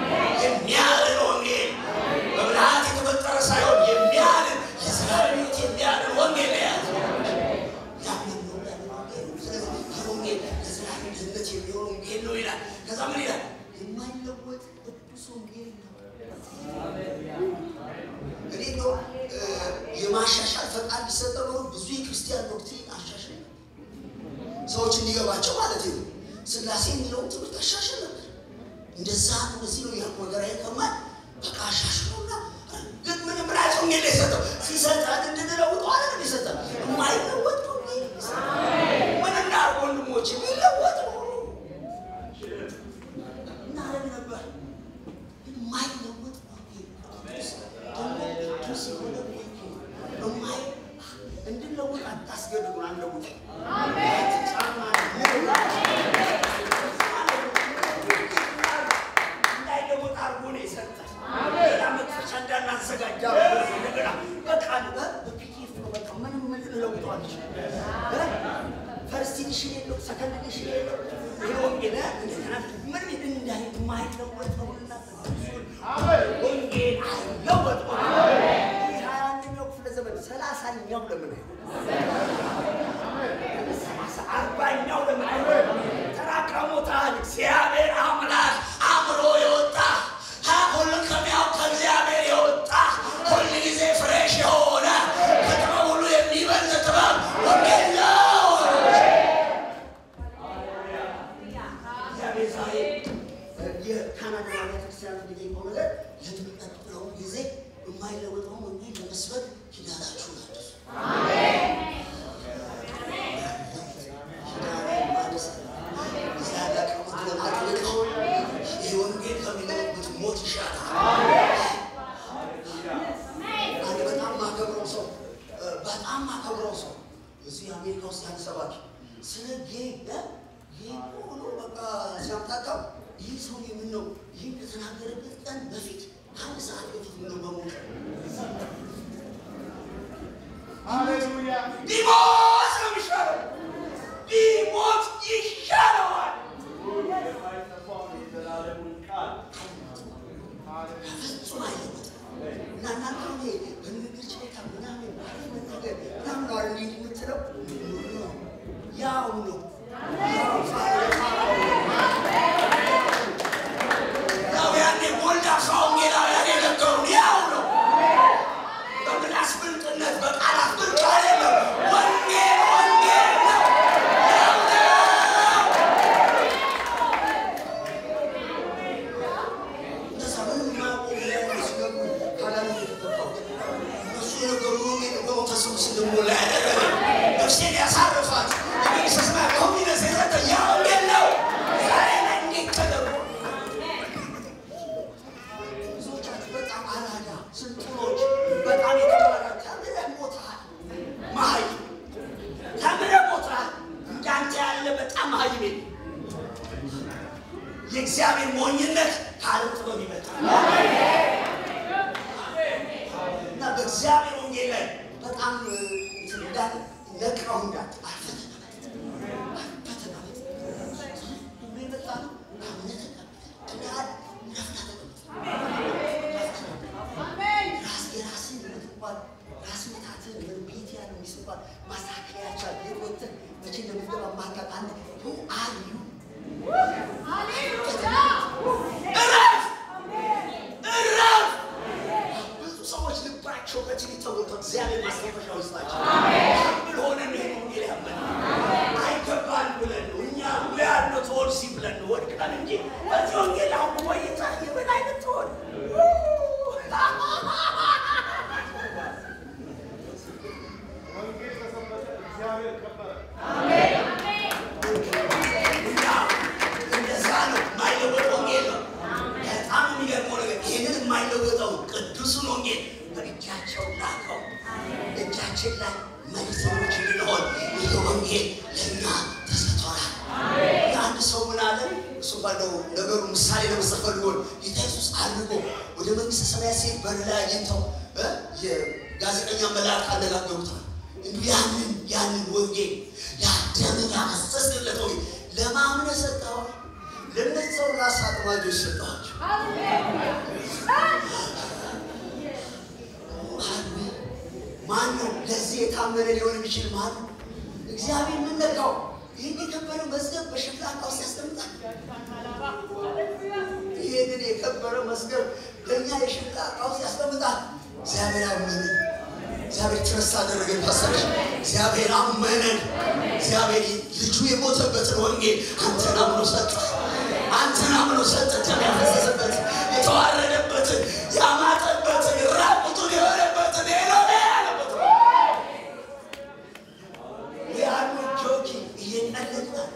S1: የሚያድን ወንጌል በብልሃት የተፈጠረ ሳይሆን የሚያድን የዘላለም ሕይወት የሚያድን ወንጌል ነው የያዘው። ያንን ነው ያንን ወንጌል ነው። ስለዚህ ይህ ወንጌል ለዘላለም ድህነት የሚሆን ወንጌል ነው ይላል። ከዛ ምን ይላል? የማይለወጥ ቅዱስ ወንጌል ነው። እኔ ነው የማሻሻል ፈቃድ ቢሰጠው ኖሮ ብዙ የክርስቲያን ዶክትሪን አሻሽል ነበር። ሰዎች እንዲገባቸው ማለት ነው። ስላሴ የሚለውን ትምህርት አሻሽል ነበር። እንደዛ ነው እዚህ ነው ያልኩ ነገር አይከማል። በቃ አሻሽሎና ግን ምን ምን አይነት ወንጌል ነው የሰጠው? ሲሰጠን እንድንለውጠው አይደለም የሰጠን። የማይለወጥ ወንጌል ነው የሰጠን። ምን እናድርግ ወንድሞች? የሚለወጥ ነው እናደርግ ነበር። ግን የማይለወጥ ወንጌል ደግሞ ቅዱስ የሆነ ወንጌል የማይ እንድንለውጥ አታስገድዱን፣ አንለውጥ ጫማ እንዳይለወጥ አድርጎ ነው የሰጠን። ሌላ መክፈቻ እንዳናዘጋጃ እንደገና በቃ በፒዲኤፍ ነው በቃ ምንም ምን ልለውጠው አልችልም። ፈርስት ኢዲሽን የለው ሰከንድ ኢዲሽን የለው ይሄ ወንጌል እንደገና ምንም እንዳይ የማይለወጠውንና ቅዱሱን ወንጌል አይለወጠውም። ይህ ሀያ አንደኛው ክፍለ ዘመን ሰላሳኛው ለምን ሰላሳ አርባኛው ለምን አይሆንም? ተራቀሙታል። እግዚአብሔር አምላክ አእምሮ የወጣ ሁሉ ከሚያው ከእግዚአብሔር የወጣ ሁል ጊዜ ፍሬሽ የሆነ ከጥበብ ሁሉ የሚበልጥ ጥበብ ወንጌል ነው። እግዚአብሔር ዛሬ የካናዳ ቤተክርስቲያን የሚጠይቀው ነገር ለሚቀጥለው ጊዜ የማይለወጠውን ወንጌል ለመስበክ ኪዳናችሁን አድሱ። ይህ ወንጌል ከሚለውጥ ሞት ይሻላል። አንድ በጣም ማከብረው ሰው በጣም ማከብረው ሰው እዚህ አሜሪካ ውስጥ ያለ ሰባኪ ስለ ጌ ጌ ሆኖ በቃ ሲያምታታው ይህ ሰው የምን ነው ይህ ከተናገረበት ቀን በፊት ከአንድ ሰዓት በፊት ምን ነው በሞት
S2: ሃሌሉያ
S1: ቢሞት ነው የሚሻለው። ቢሞት ይሻለዋል።
S2: የማይጠፋውን የዘላለሙን ቃል ሃሌሉያ
S1: ፍጹም አይለወጥም። እና እናንተ አሁን ይሄ በንግግር ችሎታ ምናምን ማለት መናገር ምናምን ነው አይደል እንጂ የምትለው ያው ነው ያው ያው ያኔ ጎልዳፋ ወንጌላውያን የነገሩን ያው ነው። በምላስ ብልጥነት በቃላት ብልጥ አይደለም። ወንጌል ወንጌል ነው። ያው ነው። እንደዛ ምንም የማያውቁ ሌላውን ሲገቡ ካላሉ የተገባው እነሱ የነገሩን ወንጌል በመንፈስ ቅዱስ እንድንሞላ ያደረገ ነፍሴን ያሳርፋት የመንግሥተ ሰማያት ኮንፊደንስ የሰጠኝ ያ ወንጌል ነው። ዛሬ ላይ እንዴት ተደርጎ ብዙዎቻችሁ በጣም አራዳ ስልጡኖች፣ በጣም የተማራ ተምረህ ሞተሃል። መሀይም ተምረህ ሞተሃል። እንዳንተ ያለ በጣም መሀይም የለም። የእግዚአብሔር ሞኝነት ከዓለም ጥበብ ይመጣል እና በእግዚአብሔር ወንጌል ላይ በጣም እንትን እንዳለ ነቅረው እንዳት አልፈተናበት አልፈተናበት ሁሉ የመጣ ነው አምነህ ተቀበል እንዳል ነፍታ ተቀበል ራስ የራስን የምትባል ራስ ምታትን ምን ቤት ያለ የሚስባል ማስተካከያ ያቻል የወጥን መቼ እንደምትገባ ማታውቅ አንድ ሁ አዩ እረፍ እረፍ። ብዙ ሰዎች ልባቸው በትዕቢት ተሞልቶ እግዚአብሔር ማስታወሻ ውስጣቸው ምን ሆነ ነው ይሄን ወንጌል ያመን አይገባን ብለን ነው እኛ ሙያድ ነው ተወል ሲ ብለን ነው ወድቀን እንጂ በዚህ ወንጌል አሁን ቆይታ የምን አይነት ትሆን
S2: ወንጌል ተሰበከ፣ እግዚአብሔር ከበረ።
S1: እና እንደዛ ነው የማይለወጥ ወንጌል ነው። በጣም የሚገርመው ነገር ይህንን የማይለወጠው ቅዱሱን ወንጌል በእጃቸው ላከው። እጃችን ላይ መልእክተኞች እንድንሆን ይህ ወንጌል ለእኛ ተሰጥቶናል። የአንድ ሰው ምን አለ? እሱ ባለው ነገሩ ምሳሌ ለመስጠት ፈልጎ ነው። ጌታ ኢየሱስ አድርጎ ወደ መንግሥተ ሰማያት ሲሄድ በር ላይ አግኝተው እ የጋዜጠኛ መልአክ አነጋገሩታል። እንዲሁ ያንን ያንን ወንጌል ያደምን ያፈሰስንለት ወንጌል ለማምነ ሰጠዋል። ለእነዚህ ሰው ራስ አጥማጆች ሰጠዋቸው። ማን ነው ለዚህ የታመነ ሊሆን የሚችል? ማን ነው? እግዚአብሔር ምን ነካው? ይህን የከበረ መዝገብ በሸክላ ዕቃ ውስጥ ያስቀምጣል። ይህንን የከበረ መዝገብ ለእኛ የሸክላ ዕቃ ውስጥ ያስቀምጣል። እግዚአብሔር አመነን። እግዚአብሔር ትረስ አደረገን። ፓስተርሽ እግዚአብሔር አመነን። እግዚአብሔር ልጁ የሞተበትን ወንጌል አንተን አምኖ ሰጠ። አንተን አምኖ ሰጠ። ደም ያፈሰሰበት የተዋረደበትን ያማጠበትን ራቁቱን የሆነበትን ሄሎኔ ያለበት ያሉ ጆኪ እየቀለድን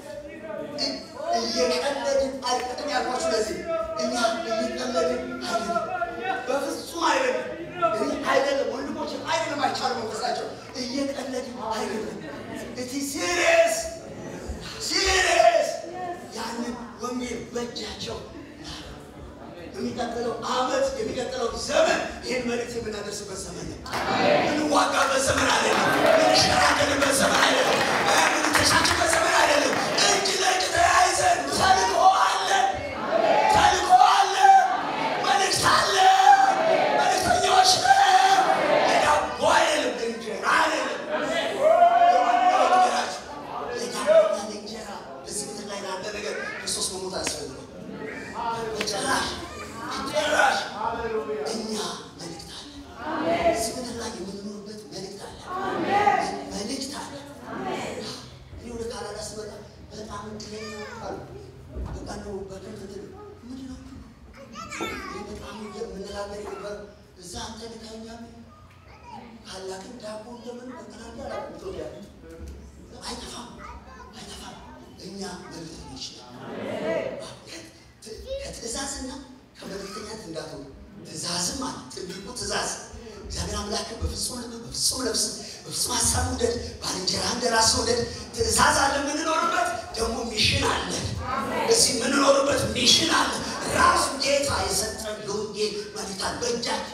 S1: እየቀለድን አይቀድም ያልኳችሁ ለዚህ እኛ እየቀለድን አይደለም፣ በፍጹም አይደለም። እኔ አይደለም ወንድሞች አይደለም፣ አይቻልም መንፈሳቸው እየቀለድን አይደለም። እቲ ሲሪየስ ሲሪየስ ያንን ወንጌል በእጃቸው የሚቀጥለው ዓመት የሚቀጥለው ዘመን ይህን መልእክት የምናደርስበት ዘመን ነው። የምንዋጋበት ዘመን አይደለም። የምንሸራከልበት ዘመን አይደለም። የምንተሻችበት ዘመን አይደለም። እጅ ለእጅ ተያይዘን ተልእኮ አለን፣ ተልእኮ አለን፣ መልእክት አለን፣ መልእክተኞች ነን። የዳቦ አይደለም፣ እንጀራ አይደለም። የማንኛው ነገራችሁ የዳቦና የእንጀራ በዚህ ምድር ላይ ላለ ነገር ክርስቶስ መሞት አያስፈልግም። ጭራሽ ጭራሽ
S2: ሃሌሉያ
S1: እኛ መልእክት አለ። እዚህ ምድር ላይ የምንኖርበት መልእክት አለ። መልእክት አለ። እኔ ወደ ካናዳ ስመጣ በጣም እድለኛ አሉ። በቃ ነው በደንብ እንትን ምንድን ነው እኔ በጣም የምነጋገር የነበረ እዛ አንተ ልካኛ ካላክን ዳቦ እንደምን በካናዳ አላውቅም ኢትዮጵያ አይጠፋም አይጠፋም። እኛ መልእክተኞች ነን። ከትእዛዝና ከመልእክተኛት እንዳትሆኑ ትእዛዝም አለ። ትልቁ ትእዛዝ እግዚአብሔር አምላክን በፍጹም ልብ፣ በፍጹም ነፍስ፣ በፍጹም ሀሳብ ውደድ፣ ባልንጀራ እንደ ራስህ ውደድ። ትእዛዝ አለ የምንኖርበት፣ ደግሞ ሚሽን አለ። እዚህ የምንኖርበት ሚሽን አለ። ራሱ ጌታ የሰጠን የወንጌል መልእክት በእጃቸው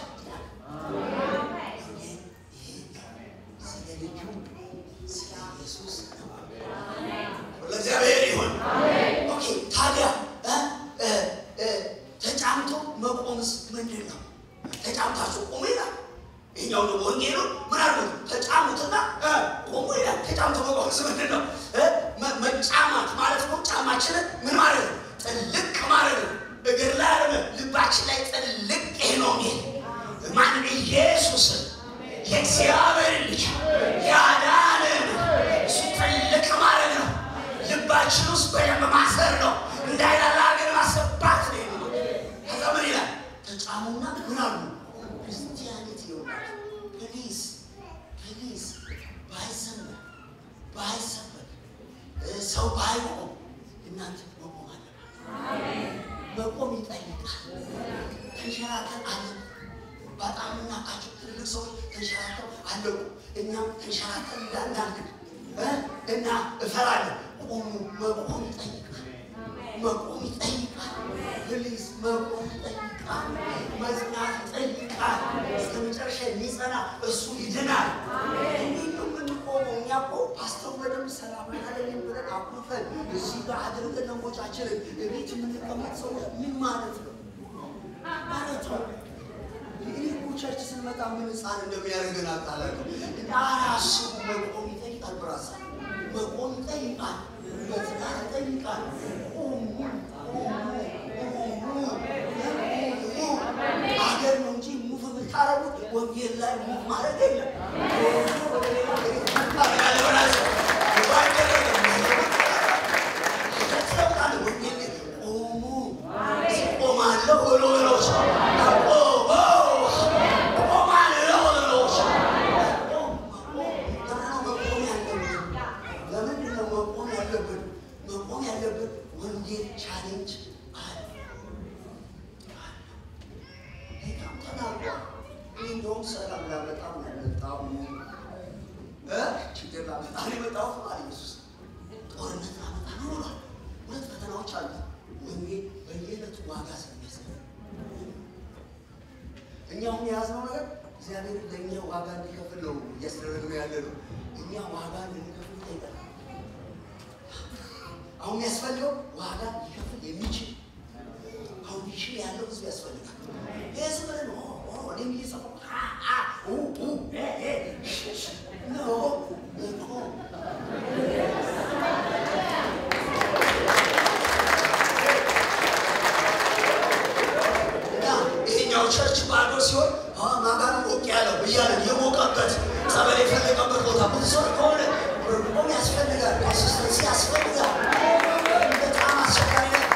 S1: ስለ ልጁ ስለ ኢየሱስ ነው። ለእግዚአብሔር ይሁን። ኦኬ ታዲያ እ እ እ ተጫምቶ መቆምስ ምንድን ነው? ተጫምታችሁ ቆሙ ይላል። ይኸኛው ነው ወንጌሉ። ምን አድርጉት? ተጫሙትና እ ቆሙ ይላል። ተጫምቶ መቆምስ ምንድን ነው? እ መ- መጫማት ማለት ነው። ጫማችንን ምን ማለት ነው? ጥልቅ ማለት ነው። እግር ላይ አይደለም፣ ልባችን ላይ ጥልቅ። ይሄ ነው ወንጌል። ማን ኢየሱስን የእግዚአብሔር ልጅ ያዳንን እሱ ጥልቅ ማለት ነው። ልባችን ውስጥ በደንብ ማሰር ነው። እንዳይላላ ግን ማስገባት ነው የሚለው። ከዛ ምን ይላል? ተጫሙና ምን አሉ? ክርስቲያኒቲ ይሆናል። ፕሊዝ ፕሊዝ ባይሰበር ባይሰበር እ ሰው ባይቆም እናንተ መቆም አለባችሁ። መቆም ይጠይቃል። ተንሸራተን አለ በጣም እናቃቸው ትልቅ ሰዎች ተንሸራተው አለቁ። እኛም ተንሸራተን እንዳናልቅ እ እና እፈራለሁ። ቆሙ። መቆም ይጠይቃል። መቆም ይጠይቃል። ፕሊዝ መቆም ይጠይቃል። መጽናት ይጠይቃል። እስከ መጨረሻ የሚጸና እሱ ይድናል። እንዴት ነው የምንቆመው? እኛ እኮ ፓስተር በደንብ ሰላም አለኝ ብለን አኩርፈን እዚህ ጋር አድርገን ለሞጫችንን እቤት የምንቀመጥ ሰዎች ምን ማለት ነው ማለት ነው? እኔ እኮ ቸርች ስንመጣ ምን ህፃን እንደሚያደርገን አውቃለሁ። አራሱ መቆም ይጠይቃል። ብራሳ መቆም ይጠይቃል። መጽናት ይጠይቃል። ቁሙ ቁሙ ቁሙ። አገር ነው እንጂ ሙቭ የምታረጉት ወንጌል ላይ ሙቭ ማድረግ የለም። ወደ ሌላ ታደርጋለህ በራስህ። አይደረግም። ተሰብቃለህ። ወንጌል ላይ ቁሙ። ቆማለሁ ብሎ ብሎች ቆማለሁ ብሎች መቆም ያለብን ለምንድን ነው መቆም ያለብን? መቆም ያለብን ወንጌል ቻሌንጅ አለ። ጌታም ተናግሯል። እኔ እንደውም ሰላም ላመጣ ነው ያመጣው እ ችግር ላመጣ ነው የመጣሁት አለ ኢየሱስ። ጦርነት ላመጣ ነው ብሏል። ሁለት ፈተናዎች አሉ። ወንጌል በየዕለቱ ዋጋ ስለሚያስከፍል እኛ አሁን የያዝነው ነገር እግዚአብሔር ለእኛ ዋጋ እንዲከፍል ነው እያስደረግነው ያለ ነው። እኛ ዋጋ እንድንከፍል ይጠይቃል። አሁን የሚያስፈልገው ዋጋ ሊከፍል የሚችል አሁን ይችል ያለው ህዝብ ያስፈልጋል። ይህ ዝም ብለን ኦ ኦ እኔም እየሰማሁ አ አ ኡ ኡ እ እ ሽ ሽ ኖ እኮ እና ይሄኛው ቸርች ባዶ ሲሆን ማጋን ሞቅ ያለው እያለ የሞቀበት ጸበል የፈለገበት ቦታ ብዙ ሰው ከሆነ መቆም ያስፈልጋል። ኮንሲስተንሲ ያስፈልጋል። በጣም አስቸጋሪ ነው።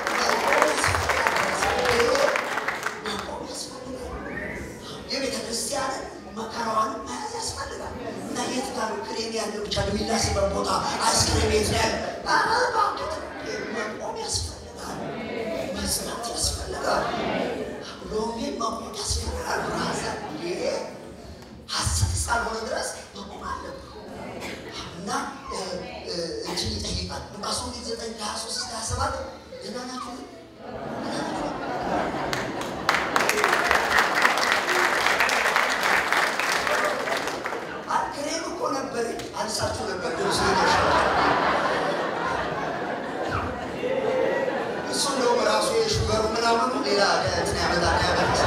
S1: መቆም ያስፈልጋል። የቤተ ክርስቲያንን መከራዋን መያዝ ያስፈልጋል። እና የት ጋር ነው ክሬም ያለው ብቻ የሚላስበት ቦታ አይስክሬም የት ነው ያለ? ኧረ እባክህ መቆም ያስፈልጋል። መጽናት ያስፈልጋል። ሎሜን መቆም ያስፈልጋል። ብራዘር ይሄ ሀሰት እስካልሆነ ድረስ መቆም አለብህ እና እ፣ እ፣ እንትን ይጠይቃል። ሉቃስ ወንጌል ዘጠኝ ከሀያ ሦስት እስከ ሀያ ሰባት ደህና ናችሁ ግን? አይ፣ ክሬም እኮ ነበር አንሳችሁ ነበር ግን ስለመሸ እሱ እንደውም ራሱ የሹገሩ ምናምኑ ሌላ እንትን ያመጣል ያመጣል።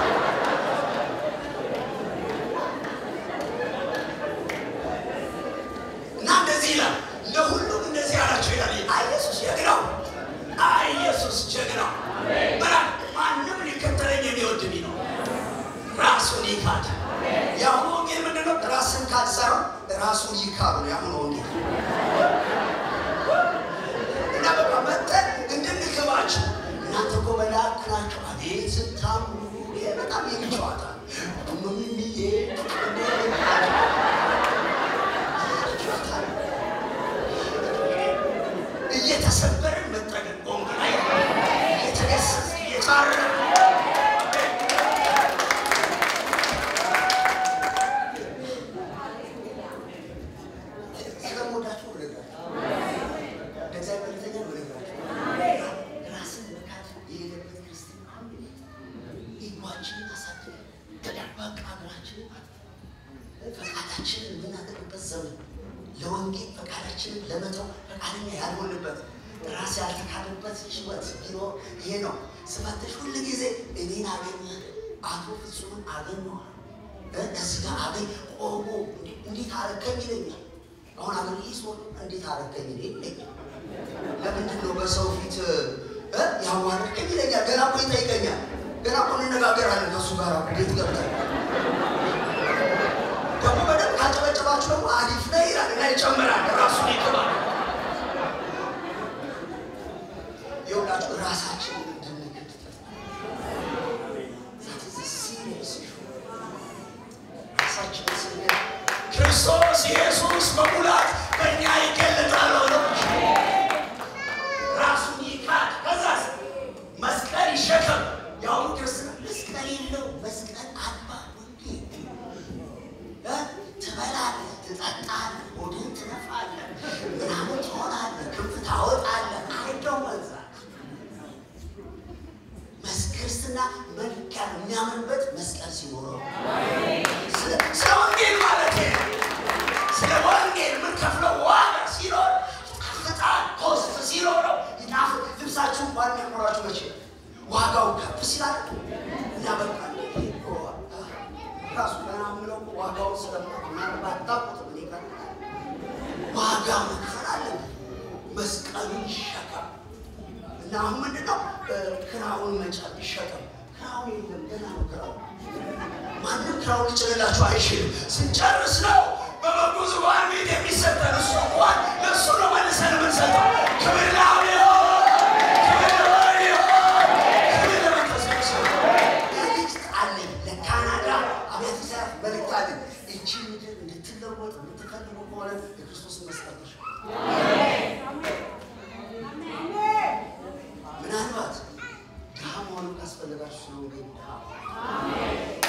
S1: እና እንደዚህ ይላል ለሁሉም እንደዚህ አላቸው ይላል። አይ ኢየሱስ ጀግናው፣ አይ ኢየሱስ ጀግናው። ምናል ማንም ሊከተለኝ የሚወድ ቢኖር ራሱን ይካድ። የአሁኑ ወንጌል ምንድን ነው? ራስን ካድ ሳይሆን ራሱን ይካድ ነው የአሁኑ ወንጌል። እና በቃ መጠን እንድንክባቸው እናንተ እኮ መላእክት ናቸው። አቤት ስታምሩ! ይሄ በጣም የሚጨዋታ ምን ብዬ እየተሰበርን መጠገን ቆንግ ላይ እየተገሰስ እየጫረ ስለሞዳቸው ወደጋቸው እግዚአብሔር መልእክተኛ ወደጋቸው ራስን መካድ ሀገራችንን ፈቃዳችንን የምናደርግበት ዘመን ለወንጌል ፈቃዳችንን ለመተው ፈቃደኛ ያልሆንበት ራስ ያልተካለበት ህይወት ቢኖር ይሄ ነው። ስፈትሽ ሁል ጊዜ እኔን አገኘ አቶ ፍጹምን አገኘዋል እዚህ ጋር አገኝ ቆሞ እንዴት አረከኝ ይለኛል። አሁን አገር ይህ ሰው እንዴት አረከኝ ይለኛል። ለምንድን ነው በሰው ፊት ያዋረድከኝ ይለኛል። ገና እኮ ይጠይቀኛል። ገና እኮ እንነጋገራለን ከእሱ ጋር ቤት ገብተን ደግሞ በደንብ ካጨበጨባችሁ ደግሞ አሪፍ ነው ይላል እና ይጨምራል። ራሱን ይቅባል። የሁላችሁ ራሳችንን እንድንክድ ራሳችንን ስንል ክርስቶስ ኢየሱስ በሙላት በእኛ ይገለጣል ሆኖ ራሱን ይካድ ከዛስ መስቀል ይሸከም። የአሁኑ ክርስትና መስቀል የለው መስቀል አልባ ወንጌል ትበላለህ፣ ትጠጣለህ፣ ሆድህን ትነፋለህ፣ ምናምን ትሆናለህ፣ ክንፍ ታወጣለህ። አይደው መዛ ክርስትና መልክ ያለው የሚያምርበት መስቀል ሲኖረው ስለ ወንጌል ማለት ስለ ወንጌል የምንከፍለው ዋጋ ሲኖር ፍጣን ኮስት ሲኖረው ይናፍ ልብሳችሁ እንኳን የሚያምራችሁ መቼ ዋጋው ከፍ ሲላል እና በቃ ራሱ ገና የምለው ዋጋው ስለማታውቁት እኔ ጋር ዋጋ መክፈል አለብን። መስቀሉን ይሸከም እና አሁን ምንድነው ክራውን መጫን ይሸከም። ክራውን የለም ገና ነው ክራውን ማንም ክራውን ሊጭንላችሁ አይችልም። ስንጨርስ ነው በበጉ ዙፋን ፊት የሚሰጠን እሱ እንኳን ለእሱ ነው መልሰን የምንሰጠው። ክብር ለአብ ይሁን፣ ክብር ለወልድ ይሁን፣ ክብር ለመንፈስ ቅዱስ ይሁን። መልእክት አለኝ ለካናዳ አብያተ ክርስቲያናት መልእክት አለኝ። እቺ ምድር እንድትለወጥ የምትፈልጉ ከሆነ የክርስቶስን መስቀል ተሸከሙ። ምናልባት ድሃ መሆኑ ካስፈለጋችሁ ስለ ወንጌል ድሃ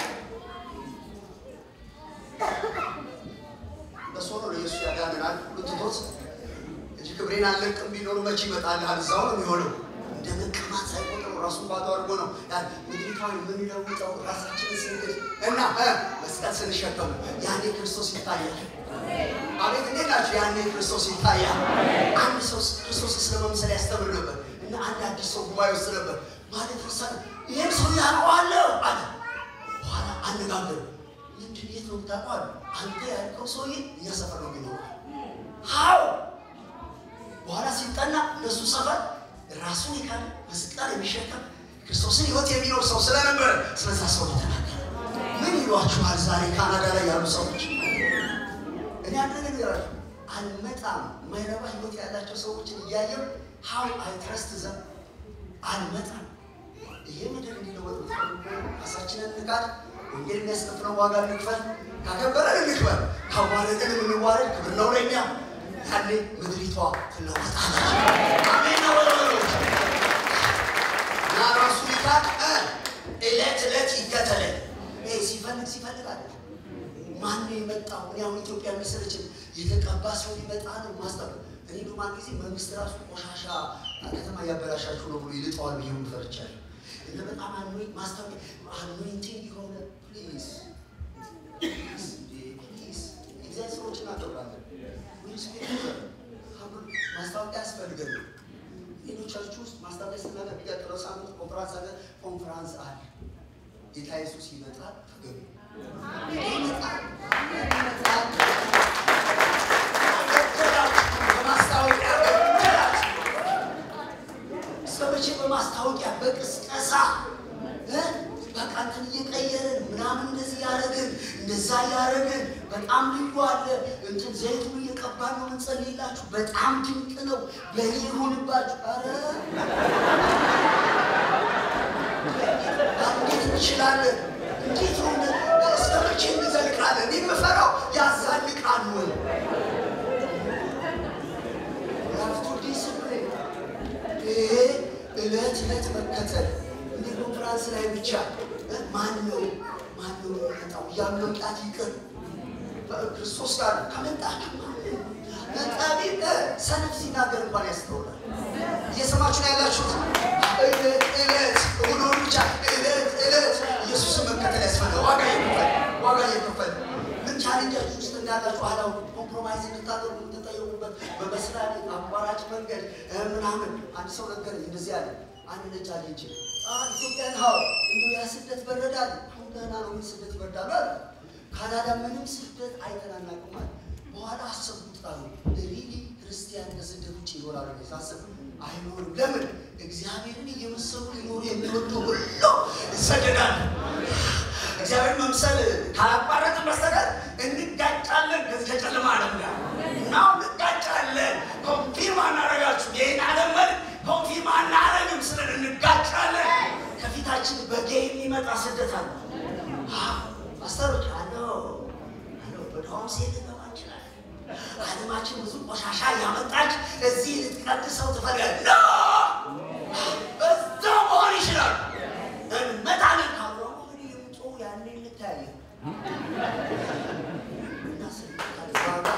S1: በሱ ነው ኢየሱስ ያዳነናል ሁሉ ትቶት እንጂ ክብሬን አልለቅም ቢኖሩ መቼ ይመጣልሃል? እዛው ነው የሚሆነው። እንደ መቀማት ሳይቆጥሩ ራሱን ባዶ አድርጎ ነው ምድሪቷን የምንለውጠው ራሳችንን ስንግድ እና መስቀል ስንሸከሙ ያኔ ክርስቶስ ይታያል። አቤት እንዴት ናችሁ? ያኔ ክርስቶስ ይታያል። አንድ ሰው ክርስቶስ ስለመምሰል ያስተምር ነበር እና አንድ አዲስ ሰው ጉባኤ ውስጥ ነበር ማለት ሳ ይህም ሰው ያውቀዋለሁ አለ። በኋላ አነጋገሩ ምንድን የት ነው የምታውቀው? አንተ ያልከው ሰውዬ እኛ ሰፈር ነው የሚኖረው። ሀው በኋላ ሲጠና እነሱ ሰፈር ራሱን የካደ መስቀል የሚሸከም ክርስቶስን ህይወት የሚኖር ሰው ስለነበረ ስለዛ ሰው ተናገረ። ምን ይሏችኋል ዛሬ ካናዳ ላይ ያሉ ሰዎች? እኔ አንድ ነገር ይላችሁ አልመጣም። የማይረባ ህይወት ያላቸው ሰዎችን እያየው ሀው አይ ትረስት ዘም አልመጣም። ይሄ ምድር እንዲለወጥ ራሳችንን እንቃድ። ወንጌል የሚያስከፍለው ዋጋ እንክፈል። ካከበረን እንክበር፣ ካዋረድን የምንዋረድ ክብር ነው ለእኛ። ያኔ ምድሪቷ ትለወጣለች። አሜን ነው ወሎች እና ራሱ ሊካድ እለት እለት ይከተለኝ። ይሄ ሲፈልግ ሲፈልግ አለ ማን ነው የመጣው? እኔ አሁን ኢትዮጵያ የሚሰለችን የተቀባ ሰው ሊመጣ ነው ማስጠበቅ። እኔ በማን ጊዜ መንግስት ራሱ ቆሻሻ ከተማ እያበላሻችሁ ነው ብሎ ይልጠዋል ብዬ ፈርቻለሁ። እና በጣም አኖይ ማስታወቂያ አኖይንቲንግ የሆነ ፕሊዝ ፕሊዝ እግዚአብሔር ሰዎች እናከብራለን። ማስታወቂያ ያስፈልገን። ሌሎቻችሁ ውስጥ ማስታወቂያ ስናገር የሚቀጥለው ሳምንት ኮንፍራንስ አለ ኮንፍራንስ አለ። ጌታ ኢየሱስ ይመጣል። ተገቢ ይመጣል ይመጣል። በማስታወቂያ ገደላችሁ። እስከ መቼ በማስታወቂያ በቅስቀሳ በቃ እንትን እየቀየርን ምናምን እንደዚህ ያደረግን እንደዛ እያደረግን በጣም ልዩ አለ እንትን ዘይቱን እየቀባን ነው የምንጸልይላችሁ። በጣም ድንቅ ነው። በእኔ ይሁንባችሁ። ኧረ እንዴት እንችላለን? እንዴት ሆነ? እስከ መቼ እንዘልቃለን? እኔ የምፈራው ያዛልቃል ወይ ራፍቱ ዲስፕሊን ይሄ እለት እለት መከተል እንደ ኮንፍራንስ ላይ ብቻ ማን ነው ማን ነው የሚመጣው እያሉ መምጣት ይቅር። ክርስቶስ ጋር ከመጣችሁ መጣቢ ሰነፍ ሲናገር እንኳን ያስተውላል። እየሰማችሁ ነው ያላችሁት። እለት እለት እሁድ ብቻ እለት እለት ኢየሱስን መከተል ያስፈልጋል። ዋጋ ይከፈል ዋጋ ትችላላችሁ። አላው ኮምፕሮማይዝ እንድታደርጉ የምትጠየቁበት በመስሪያ ቤት አቋራጭ መንገድ እ ምናምን አንድ ሰው ነገረኝ እንደዚህ አለ። አንድ ነጭ አለ እንጂ ኢትዮጵያን ሀው እንዲሁ ያ ስደት በረዳል። አሁን ገና ነው ምን ስደት ይበርዳሉ አለ። ካናዳ ምንም ስደት አይተናናቅም አለ። በኋላ አሰብኩት ቃሉ ሪሊ ክርስቲያን ከስደት ውጭ ይኖራሉ ብዬ ሳስብ አይኖርም። ለምን እግዚአብሔርን እየመሰሉ ሊኖሩ የሚወዱ ሁሉ ይሰደዳል። እግዚአብሔር መምሰል ካላቋረጥን በስተቀር እንጋጫለን። ከዚህ ከጨለማ ዓለም ጋር ናው እንጋጫለን። ኮንፊርም አናረጋችሁ ይህን ዓለም መልክ ኮንፊርም አናረግም ስለን እንጋጫለን። ከፊታችን በጌ የሚመጣ ስደት አለ። ፓስተሮች አሎ አሎ ወደኋም ሴት ልገባ እንችላለን። ዓለማችን ብዙ ቆሻሻ እያመጣች እዚህ ልትቀድሰው ትፈልጋለች። ኖ በዛ መሆን ይችላል። እንመጣለን ካብሮ እንግዲህ የምጮ ያኔ እንታያለን። እና ስንመጣ ዋጋ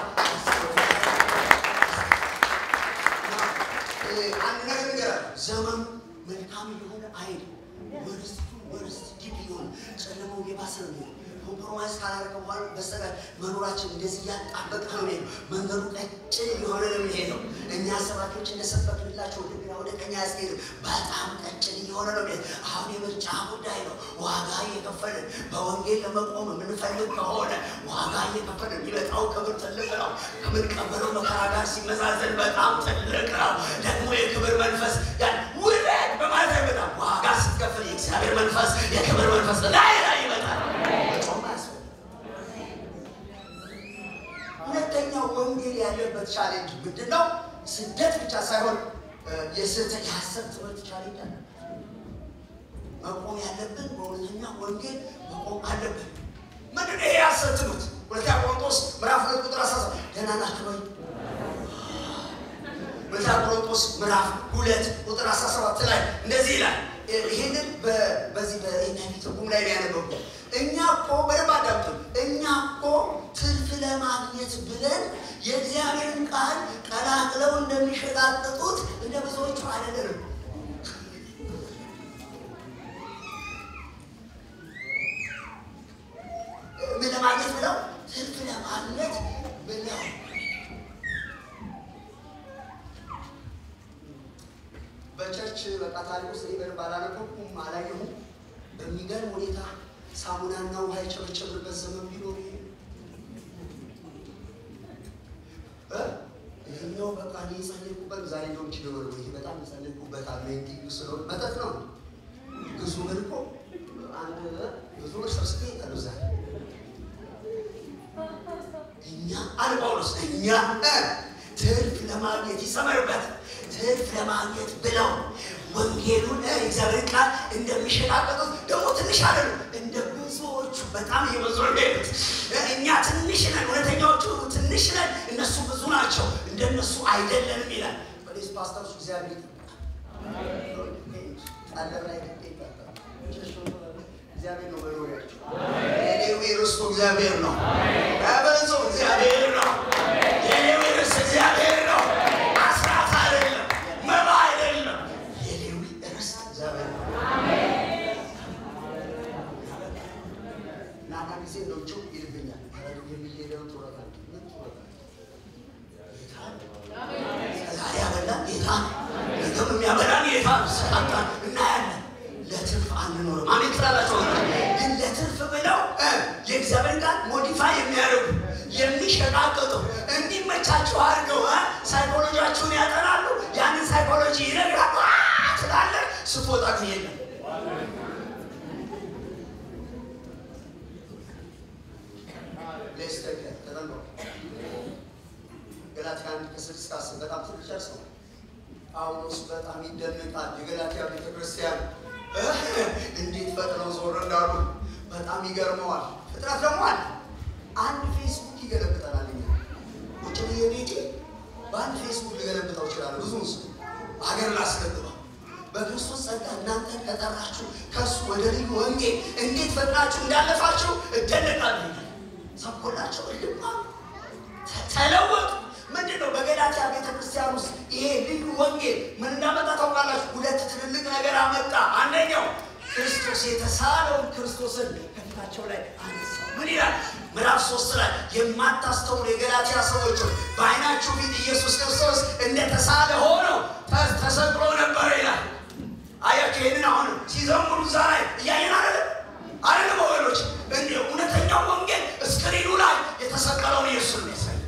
S1: አንድ ነገር ንገራል። ዘመኑ መልካም የሆነ አይል ወርስቱ ወርስት ዲፕ የሆነ ጨለማው የባሰ ነው የሚሆነው። ኮምፕሮማይዝ ካላደረገ በኋላ በስተቀር መኖራችን እንደዚህ እያጣበቀ ነው የሚሄደው። መንገዱ ቀጭን የሆነ ነው የሚሄደው። እኛ ሰባኪዎች እንደሰበክንላቸው ወደ ግራ ወደ ቀኝ ያስኬድ በጣም ቀጭን እየሆነ ነው የሚሄደው። አሁን የምርጫ ጉዳይ ነው። ዋጋ እየከፈልን በወንጌል ለመቆም የምንፈልግ ከሆነ ዋጋ እየከፈልን የሚመጣው ክብር ትልቅ ነው። ከምንቀበለው መከራ ጋር ሲመዛዘን በጣም ትልቅ ነው። ደግሞ የክብር መንፈስ ያን ውበት በማለት አይመጣም። ዋጋ ስትከፍል የእግዚአብሔር መንፈስ የክብር መንፈስ ላይ ላይ ይመጣል። መጮም አያስፈልግም። ሁለተኛው ወንጌል ያለበት ቻሌንጅ ምንድን ነው? ስደት ብቻ ሳይሆን የስህተት የሐሰት ትምህርት ቻሌንጅ አለ። መቆም ያለብን በእውነተኛ ወንጌል መቆም አለብን። ምንድን ነው ይሄ የሐሰት ትምህርት? ሁለተኛ ቆሮንቶስ ምዕራፍ ሁለት ቁጥር አስራ ሰባት ደህና ናችሁ ወይ? ሁለተኛ ቆሮንቶስ ምዕራፍ ሁለት ቁጥር አስራ ሰባት ላይ እንደዚህ ይላል። ይህንን በዚህ በኤንአይቪ ትርጉም ላይ ነው ያነበብኩት። እኛ እኮ በደንብ አዳምጡ። እኛ እኮ ትርፍ ለማግኘት ብለን የእግዚአብሔርን ቃል ቀላቅለው እንደሚሸጣጥጡት እንደ ብዙዎቹ አይደለም። ምን ለማግኘት ብለው ትርፍ ለማግኘት ብለው በቸርች በቃ ታሪክ ውስጥ እኔ በደንብ አላነበብኩም፣ አላየሁም። በሚገርም ሁኔታ ሳሙናና ውሃ የጨበጨብንበት ዘመን ቢኖር ይሄ እ ይሄኛው በቃ እኔ የጸለይኩበት ዛሬ ነው እንጂ ነው ይሄ በጣም የጸለይኩበት አሜንቲንግ ስለሆነ መጠጥ ነው። ብዙ ብር እኮ አንድ ብዙ ብር ሰብስቤ ይጠሉ ዛሬ እኛ አለ ጳውሎስ እኛ ትርፍ ለማግኘት ይሰመርበት ትርፍ ለማግኘት ብለው ወንጌሉን የእግዚአብሔር ቃል እንደሚሸቃቀጡት ደግሞ ትንሽ አይደሉ፣ እንደ ብዙዎቹ በጣም እየበዙ ነው የሚሄዱት። እኛ ትንሽ ነን፣ እውነተኛዎቹ ትንሽ ነን፣ እነሱ ብዙ ናቸው፣ እንደነሱ አይደለንም ይላል። ፕሊዝ ፓስተሮች እግዚአብሔር ይጠብቃል። ጣለብ ላይ ግድ ይጠብቃል። እግዚአብሔር ነው መኖሪያቸው። የሌዊ ርስቱ እግዚአብሔር ነው። ያበዙ እግዚአብሔር ነው። የሌዊ ርስት እግዚአብሔር ነው። አስራት አይደለም፣ መባ አይደለም። የሌዊ ርስት እግዚአብሔር ነው። እና አንዳንድ ጊዜ እንደው ጭው ይልብኛል። የሚሄደው ጡረታ ምን ጡረታ? ጌታ ነው። ዛሬ ያበላን ጌታ ነው። ነገም የሚያበላን ጌታ ነው። ሰጣጣን እናያለን። ለትርፍ አንኖርም። አሜን ትላላቸው። ግን ለትርፍ ብለው የእግዚአብሔር ቃል ሞዲፋይ የሚያደርጉ የሚሸቃቀጡ እንዲመቻችሁ አድርገው ሳይኮሎጂያችሁን ያጠናሉ። ያንን ሳይኮሎጂ ይነግራሉ። ስላለ ስትወጣ ግን የለም ሌስተከ ተጠንቀቁ። ገላትያ አንድ ከስድስት እስከ አስር በጣም ትልቅ ጨርስ ነው። ጳውሎስ በጣም ይደነቃል። የገላትያ ቤተክርስቲያን እንዴት ፈጥነው ዞር እንዳሉ በጣም ይገርመዋል። ፍጥረት ደግሞ አለ። አንድ ፌስቡክ ይገለብጠናል። እኛ ቁጭ ብዬ ቤቴ በአንድ ፌስቡክ ልገለብጠው እችላለሁ። ብዙ ስ ሀገር ላስገባ በክርስቶስ ጸጋ እናንተን ከጠራችሁ ከእሱ ወደ ልዩ ወንጌል እንዴት ፈጥናችሁ እንዳለፋችሁ እደነቃለሁ። ሰብኮላቸው እልማ ተለወጡ። ምንድን ነው በገላትያ ቤተክርስቲያን ውስጥ ይሄ ልዩ ወንጌል ምን እንዳመጣ ታውቃላችሁ? ሁለት ትልልቅ ነገር አመጣ። አንደኛው ክርስቶስ የተሳለውን ክርስቶስን ከፊታቸው ላይ አነሳው። ምን ይላል? ምዕራፍ ሶስት ላይ የማታስተውሉ የገላትያ ሰዎች ሆይ በዓይናችሁ ፊት ኢየሱስ ክርስቶስ እንደተሳለ ሆነው ተ- ተሰቅሎ ነበር ይላል። አያችሁ ይህንን አሁን ሲዘምሩ እዛ ላይ እያየን አይደለም አይደለም ወገኖች እንዲ እውነተኛው ወንጌል እስክሪኑ ላይ የተሰቀለውን ኢየሱስ ነው ያሳይ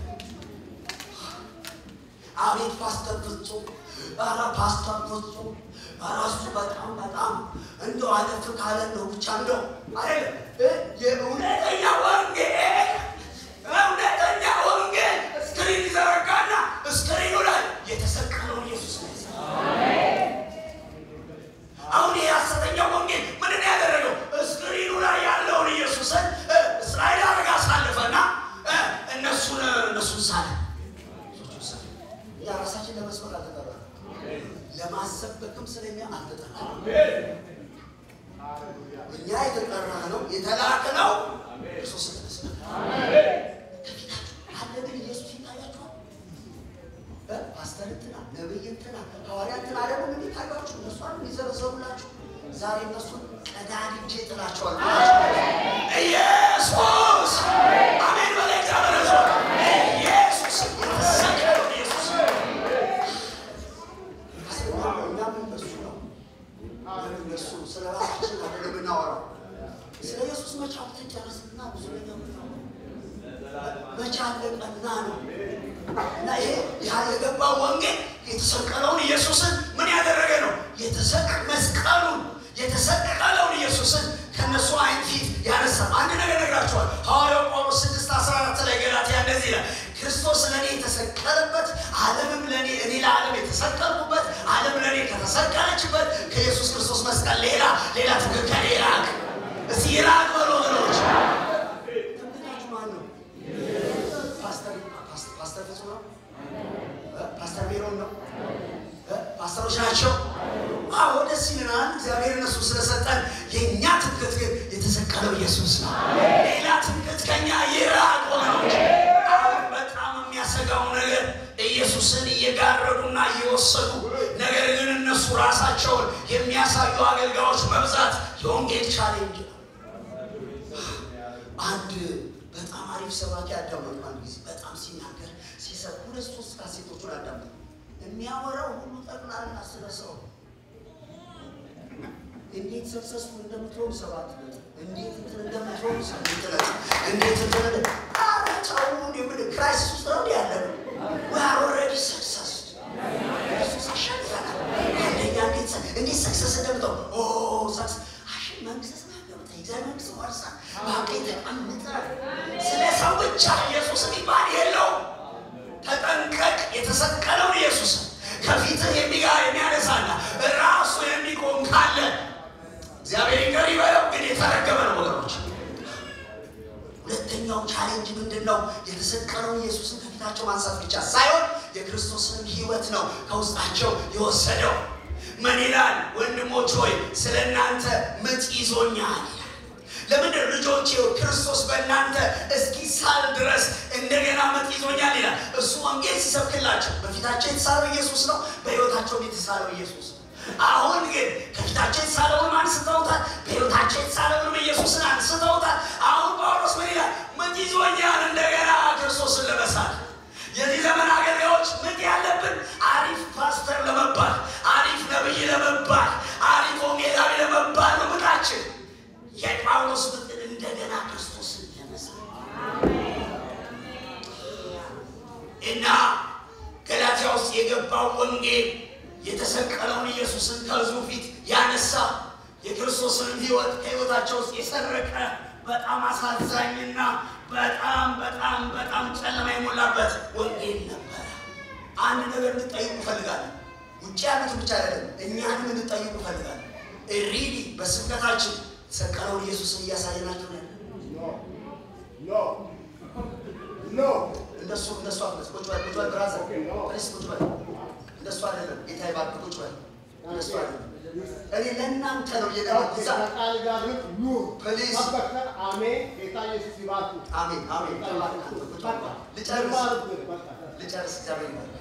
S1: አቤት ፓስተር ፍጹም ኧረ ፓስተር ፍጹም ኧረ እሱ በጣም በጣም እንደው አለፍ ካለ ነው ብቻ እንደው አይደለም እ የእውነተኛ ወንጌል እውነተኛ ወንጌል እስክሪን ይዘረጋና እስክሪኑ ላይ የተሰቀለውን ኢየሱስ ነው ያሳይ አሁን ይህ ሐሰተኛ ወንጌል ምንን ያደረገው እስክሪኑ ላይ ያለውን ኢየሱስን እ እስራኤል አረጋ አሳልፈና እ እነሱን እነሱን ሳለ እነሱን ሳለ። እኛ ራሳችን ለመስበክ አልተጠራንም። ለማሰበክም ስለኛ አልተጠራንም። እኛ የተጠራ ነው የተላከ ነው ክርስቶስ ለመስበክ ከፊታችሁ አለ ግን ኢየሱስ ይታያችኋል። እ ፓስተር እንትና ነብይ እንትና ሐዋርያ እንትና ደግሞ ምን ይታያችሁ? እነሱ አሉ የሚዘበዘቡላችሁ። ዛሬ እነሱን ቀዳድጄ ጥላቸዋለሁ። ኢየሱስ አሜን በለ እግዚአብሔር ሰው ኢየሱስ የተሰቀለው ኢየሱስ እኛም እነሱ ነው እነሱ ስለ ራሳችን አይደለም የምናወራው። ስለ ኢየሱስ መቼ አውጥተን ጨረስንና ብዙ ነገር መቼ አለቀና ነው እና ይሄ ያ የገባው ወንጌል የተሰቀለውን ኢየሱስን ምን ያደረገ ነው? የተሰቀ መስቀሉን የተሰቀለውን ኢየሱስን ከነሱ አይን ፊት ያነሳ። አንድ ነገር ነግራችኋል። ሐዋርያው ጳውሎስ 6 14 ላይ ገላትያ እንደዚህ ይላል፣ ክርስቶስ ለእኔ የተሰቀለበት ዓለምም ለእኔ እኔ ለዓለም የተሰቀልኩበት ዓለም ለእኔ ከተሰቀለችበት ከኢየሱስ ክርስቶስ መስቀል ሌላ ሌላ ትክክል ይራቅ። እስቲ ይራቅ በሎ ወገኖች። ትምክህታችሁ ማን ነው? ፓስተር ፓስተር ፓስተር ፍጹም ነው? እ? ፓስተር ሜሮን ነው? እ? ፓስተሮች ናቸው? አዎ ደስ ይለናል። እግዚአብሔር እነሱ ስለሰጠን የእኛ ትምክህት ግን የተሰቀለው ኢየሱስ ነው። ሌላ ትምክህት ከኛ ይራቅ ወገኖች። አሁን በጣም የሚያሰጋው ነገር ኢየሱስን እየጋረዱና እየወሰዱ ነገር ግን እነሱ ራሳቸውን የሚያሳዩ አገልጋዮች መብዛት የወንጌል ቻሌንጅ ነው። አንድ በጣም አሪፍ ሰባኪ አዳመጡ። አንድ ጊዜ በጣም ሲናገር ሲሰብ ሁለት ሶስት ካሴቶቹን አዳመጡ። የሚያወራው ሁሉ ጠቅላላ ስለ ሰው እንዴት ሰክሰስፉል እንደምትሆኑ ሰባት ነጥብ፣ እንዴት እንትን እንደምትሆኑ ስምንት ነጥብ፣ እንዴት እንትን እንደ ኧረ ተው እንደ ምን ክራይሲስ ውስጥ ነው እንደ ያለ ነው። we are already success ኢየሱስ አሸንፈናል። አንደኛ እንዴት ሰ- እንዴት ሰክሰስ እንደምትሆኑ ኦ ሰክሰስ አሽ መንግስት ሰማያት ገብተህ የእግዚአብሔር መንግስት ወርሳ በቀኝ ተቀምጠህ ስለ ሰው ብቻ ኢየሱስ የሚባል የለውም። ተጠንቀቅ። የተሰቀለውን ኢየሱስ ከፊትህ የሚጋ የሚያነሳና ራሱ የሚቆም ካለ እግዚአብሔር ይቅር ይበለው፣ ግን የተረገመ ነው ወገኖች። ሁለተኛው ቻሌንጅ ምንድን ነው? የተሰቀለውን ኢየሱስን ከፊታቸው ማንሳት ብቻ ሳይሆን የክርስቶስንም ሕይወት ነው ከውስጣቸው የወሰደው። ምን ይላል? ወንድሞች ሆይ ስለ እናንተ ምጥ ይዞኛል ይላል። ለምንድን ልጆቼ ሆይ ክርስቶስ በእናንተ እስኪሳል ድረስ እንደገና ምጥ ይዞኛል ይላል። እሱ ወንጌል ሲሰብክላቸው በፊታቸው የተሳለው ኢየሱስ ነው፣ በሕይወታቸውም የተሳለው ኢየሱስ ነው። አሁን ግን ከፊታቸው የተሳለውንም አንስተውታል፣ በሕይወታቸው የተሳለውንም ኢየሱስን አንስተውታል። አሁን ጳውሎስ ምን ይላል? ምጥ ይዞኛል እንደገና ክርስቶስን ለመሳል። የዚህ ዘመን አገልጋዮች ምጥ ያለብን አሪፍ ፓስተር ለመባል፣ አሪፍ ነብይ ለመባል፣ አሪፍ ወንጌላዊ ለመባል ነው ምጣችን። የጳውሎስ ምጥን እንደገና ክርስቶስን ለመሳል እና ገላትያ ውስጥ የገባው ወንጌል የተሰቀለውን ኢየሱስን ከሕዝቡ ፊት ያነሳ የክርስቶስንም ሕይወት ከሕይወታቸው ውስጥ የሰረቀ በጣም አሳዛኝና በጣም በጣም በጣም ጨለማ የሞላበት ወንጌል ነበረ። አንድ ነገር እንድጠይቁ እፈልጋለሁ። ውጭ ያሉት ብቻ አይደለም፣ እኛንም እንድጠይቁ እፈልጋለሁ። ሪሊ በስብከታችን የተሰቀለውን ኢየሱስን እያሳየናቸው ነው ያለ
S2: No. No.
S1: እንደሱ እንደሱ አትመስ ቁጭ በል ቁጭ በል ብራዘር ፕሊስ ቁጭ በል እንደሱ አይደለም ጌታ ይባርክ ቁጭ በል እንደሱ አይደለም እኔ ለእናንተ ነው እየደረኩ እዛ
S2: ከቃል ጋር ኑር።
S1: ፕሊዝ
S2: ሰበከን። አሜን። ጌታ ኢየሱስ ይባርክ።
S1: አሜን አሜን ተባረክ አንተ ቁጭ በል ልጨርስ
S2: ይባርክ። በቃ
S1: ልጨርስ እግዚአብሔር ይባርክ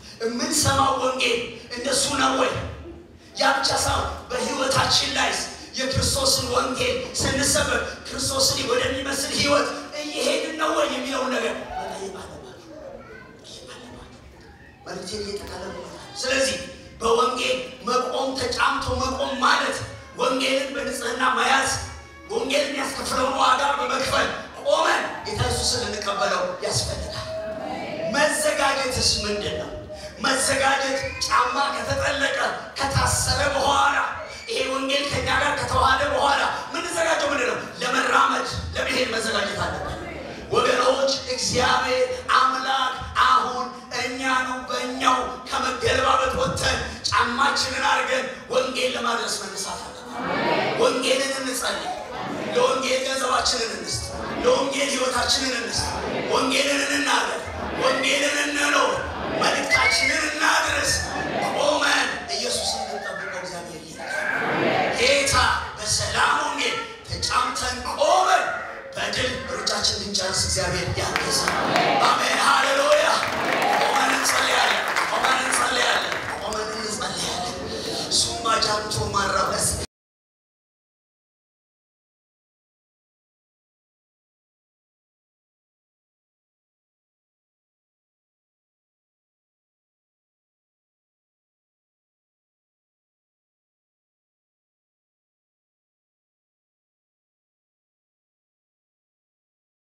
S1: የምንሰማው ወንጌል እንደሱ ነው ወይ ያ ብቻ ሳይሆን በህይወታችን ላይ የክርስቶስን ወንጌል ስንሰብክ ክርስቶስን ወደሚመስል ህይወት እየሄድን ነው ወይ የሚለውን ነገር መጠየቅ አለባችሁ። መጠየቅ አለባችሁ። መልእክቴን እየጠቃለሉ ነው። ስለዚህ በወንጌል መቆም ተጫምቶ መቆም ማለት ወንጌልን በንጽህና መያዝ ወንጌል የሚያስከፍለውን ዋጋ በመክፈል ቆመን ጌታ ኢየሱስን ልንቀበለው ያስፈልጋል። መዘጋጀትስ ምንድን ነው? መዘጋጀት ጫማ ከተጠለቀ ከታሰረ በኋላ ይሄ ወንጌል ከኛ ጋር ከተዋሃደ በኋላ ምንዘጋጀው ምንድን ነው? ለመራመድ ለመሄድ መዘጋጀት አለበት። ወገኖች እግዚአብሔር አምላክ አሁን እኛኑ በእኛው ከመገለባበጥ ወጥተን ጫማችንን አድርገን ወንጌል ለማድረስ መነሳት አለብን። ወንጌልን እንጸልይ። ለወንጌል ገንዘባችንን እንስጥ። ለወንጌል ህይወታችንን እንስጥ። ወንጌልን እንናገር። ወንጌልን እንኖር። መልእክታችንን እናድረስ።